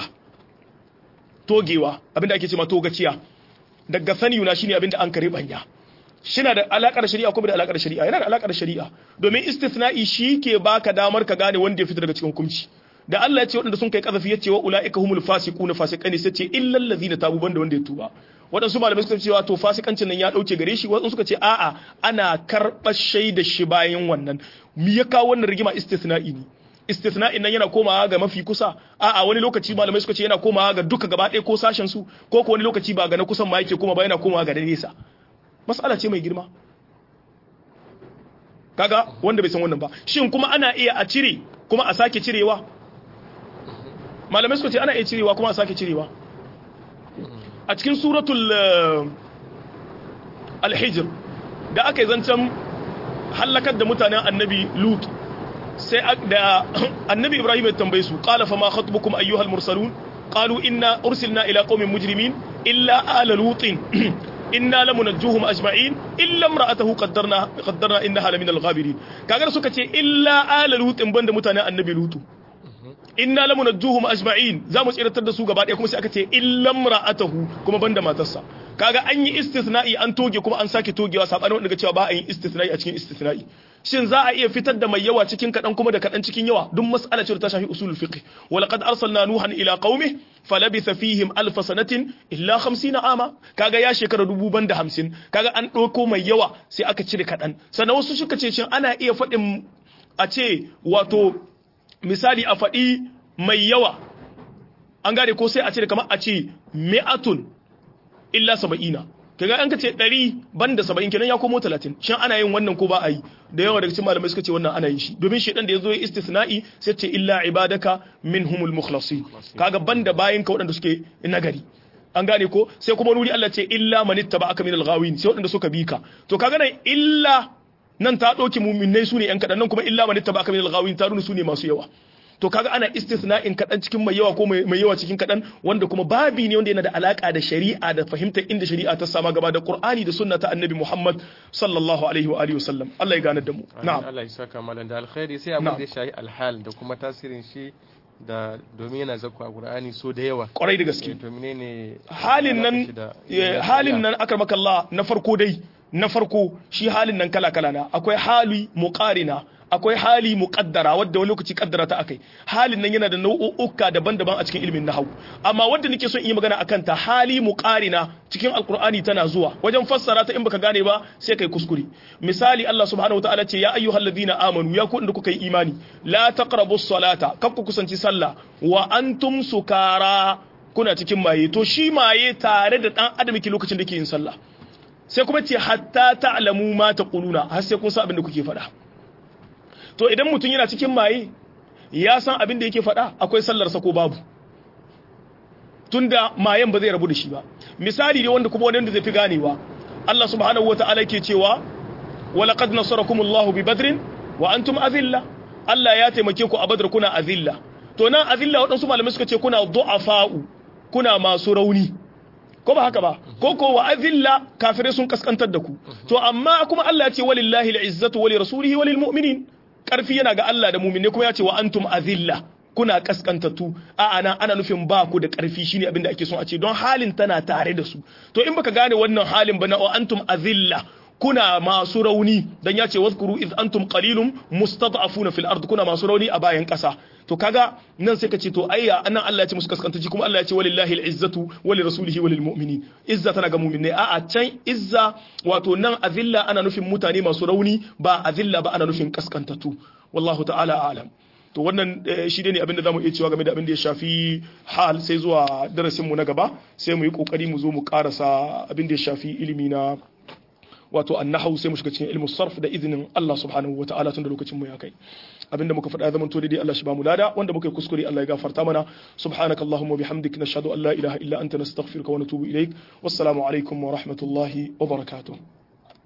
S2: togewa abinda ake cewa togaciya daga saniyuna shine abinda an kare banya shina da alakar shari'a ko bai da alakar shari'a yana da alakar shari'a domin istithna'i shi ke baka damar ka gane wanda ya fita daga cikin hukunci da Allah ya ce waɗanda sun kai kazafi ya ce wa ula'ika humul fasiquna fasiqani sai ce illal ladina tabu banda wanda ya tuba waɗansu malamai suka ce to fasikancin nan ya ɗauke gare shi waɗansu suka ce a'a ana karɓar shaida shi bayan wannan me ya kawo wannan rigima istithna'i ne istithna'in nan yana komawa ga mafi kusa a'a wani lokaci malamai suka ce yana komawa ga duka gaba ɗaya ko sashen su ko ko wani lokaci ba ga na kusan ma yake koma ba yana komawa ga na nesa mas'ala ce mai girma kaga wanda bai san wannan ba shin kuma ana iya a cire kuma a sake cirewa malamai suka ce ana iya cirewa kuma a sake cirewa a cikin suratul al-hijr da aka yi zancen hallakar da mutanen annabi lut sai da annabi ibrahim ya tambaye su qala fa ma khatbukum ayyuhal mursalun qalu inna ursilna ila qaumin mujrimin illa ala lutin inna lamunajjuhum ajma'in illa imra'atahu qaddarna qaddarna innaha lamin al-ghabirin kaga suka ce illa ala lutin banda mutanen annabi lutu inna lamunajjuhum ajma'in zamu tsiratar da su gaba ɗaya kuma sai aka ce illa imra'atahu kuma banda matarsa kaga an yi istithna'i an toge kuma an sake togewa sabanin wanda ga cewa ba a yin istithna'i a cikin istithna'i shin za a iya fitar da mai yawa cikin kadan kuma da kadan cikin yawa duk mas'ala ce ta shafi usulul fiqh wa laqad arsalna nuhan ila qaumi falabitha fihim alf sanatin illa 50 ama kaga ya shekara dubu banda 50 kaga an dauko mai yawa sai aka cire kadan sannan wasu suka ce shin ana iya faɗin a ce wato misali a faɗi mai yawa an gane ko sai a cire kamar a ce mi'atun illa saba'ina kaga an ka ce ɗari banda saba'in kenan ya komo talatin shin ana yin wannan ko ba a yi da yawa daga cikin malamai suka ce wannan ana yin shi domin shi da ya zo ya istisna'i sai ce illa ibadaka minhumul mukhlasin kaga banda bayin ka waɗanda suke nagari an gane ko sai kuma nuri Allah ce illa manittaba aka minal ghawin sai waɗanda suka bi ka to kaga nan illa nan ta ɗauki muminai su ne ‘yan kaɗan nan kuma illa manittaba aka minal ghawin ta nuna su ne masu yawa to kaga ana istisna'in kaɗan cikin mai yawa ko mai yawa cikin kaɗan wanda kuma babi ne wanda yana da alaka da shari'a da fahimtar inda shari'a ta sama gaba da qur'ani da sunna ta annabi muhammad sallallahu alaihi wa alihi wasallam Allah ya ganar da mu
S1: na'am Allah ya saka malan da alkhairi sai abin da ya shahi alhal da kuma tasirin shi da domin yana zakku a Qur'ani so da yawa
S2: kwarai da gaske
S1: to menene
S2: halin nan
S1: alaƙar shi da-
S2: eh, halin nan akramakallah na farko dai na farko shi halin nan kala kala na akwai hali muqarina akwai hali muqaddara wadda wani lokaci kaddara ta akai halin nan yana da nau'uka daban-daban a cikin ilimin nahwu amma wanda nake son in yi magana akan ta hali muqarina cikin alqur'ani tana zuwa wajen fassara ta in baka gane ba sai kai kuskure misali Allah subhanahu wataala ce ya ayyuhalladhina amanu ya ku inda kuka yi imani la taqrabus salata kar ku kusanci sallah wa antum sukara kuna cikin maye to shi maye tare da dan adam yake lokacin da ke yin sallah sai kuma ce hatta ta'lamu ma taquluna har sai kun san abin da kuke faɗa to idan mutum yana cikin maye ya san abin da yake faɗa akwai sallar sa ko babu tunda mayen ba zai rabu da shi ba misali ne wanda kuma wanda zai fi ganewa Allah subhanahu wataala yake cewa walaqad nasarakumullahu bi badrin wa antum azilla Allah ya taimake ku a badr kuna azilla to nan azilla waɗansu malamai suka ce kuna du'afa'u kuna masu rauni ko ba haka ba ko ko wa azilla kafirai sun kaskantar da ku to amma kuma Allah ya ce walillahi al'izzatu wa lirasulihi wa lilmu'minin karfi yana ga Allah da mu'mine kuma ya ce wa antum azilla kuna kaskantattu a ana ana nufin ba ku da karfi shine abin da ake son a ce don halin tana tare da su to in baka gane wannan halin ba na wa antum azilla kuna masu rauni dan ya ce wazkuru iz antum qalilum mustad'afuna fil ard kuna masu rauni a bayan kasa to kaga nan sai ka ce to ayya anan Allah ya ce musu kaskantaci kuma Allah ya ce walillahi al'izzatu wali rasulihi walil mu'minin izza tana ga mu'minai a a can izza wato nan azilla ana nufin mutane masu rauni ba azilla ba ana nufin kaskantatu wallahu ta'ala a'lam to wannan eh, shi ne abinda zamu iya cewa game da abin da ya shafi hal sai zuwa darasin mu na gaba sai mu yi kokari mu zo mu karasa abin da ya shafi ilimi na wato annahu sai mu shiga cikin ilmu sarf da izinin Allah subhanahu wataala tun da lokacin mu ya kai abinda muka faɗa zaman to daidai Allah shi ba mu lada wanda muka yi kuskure Allah ya gafarta mana subhanakallahumma bihamdik nashhadu an la ilaha illa anta nastaghfiruka wa natubu ilaik wassalamu alaikum wa rahmatullahi wa barakatuh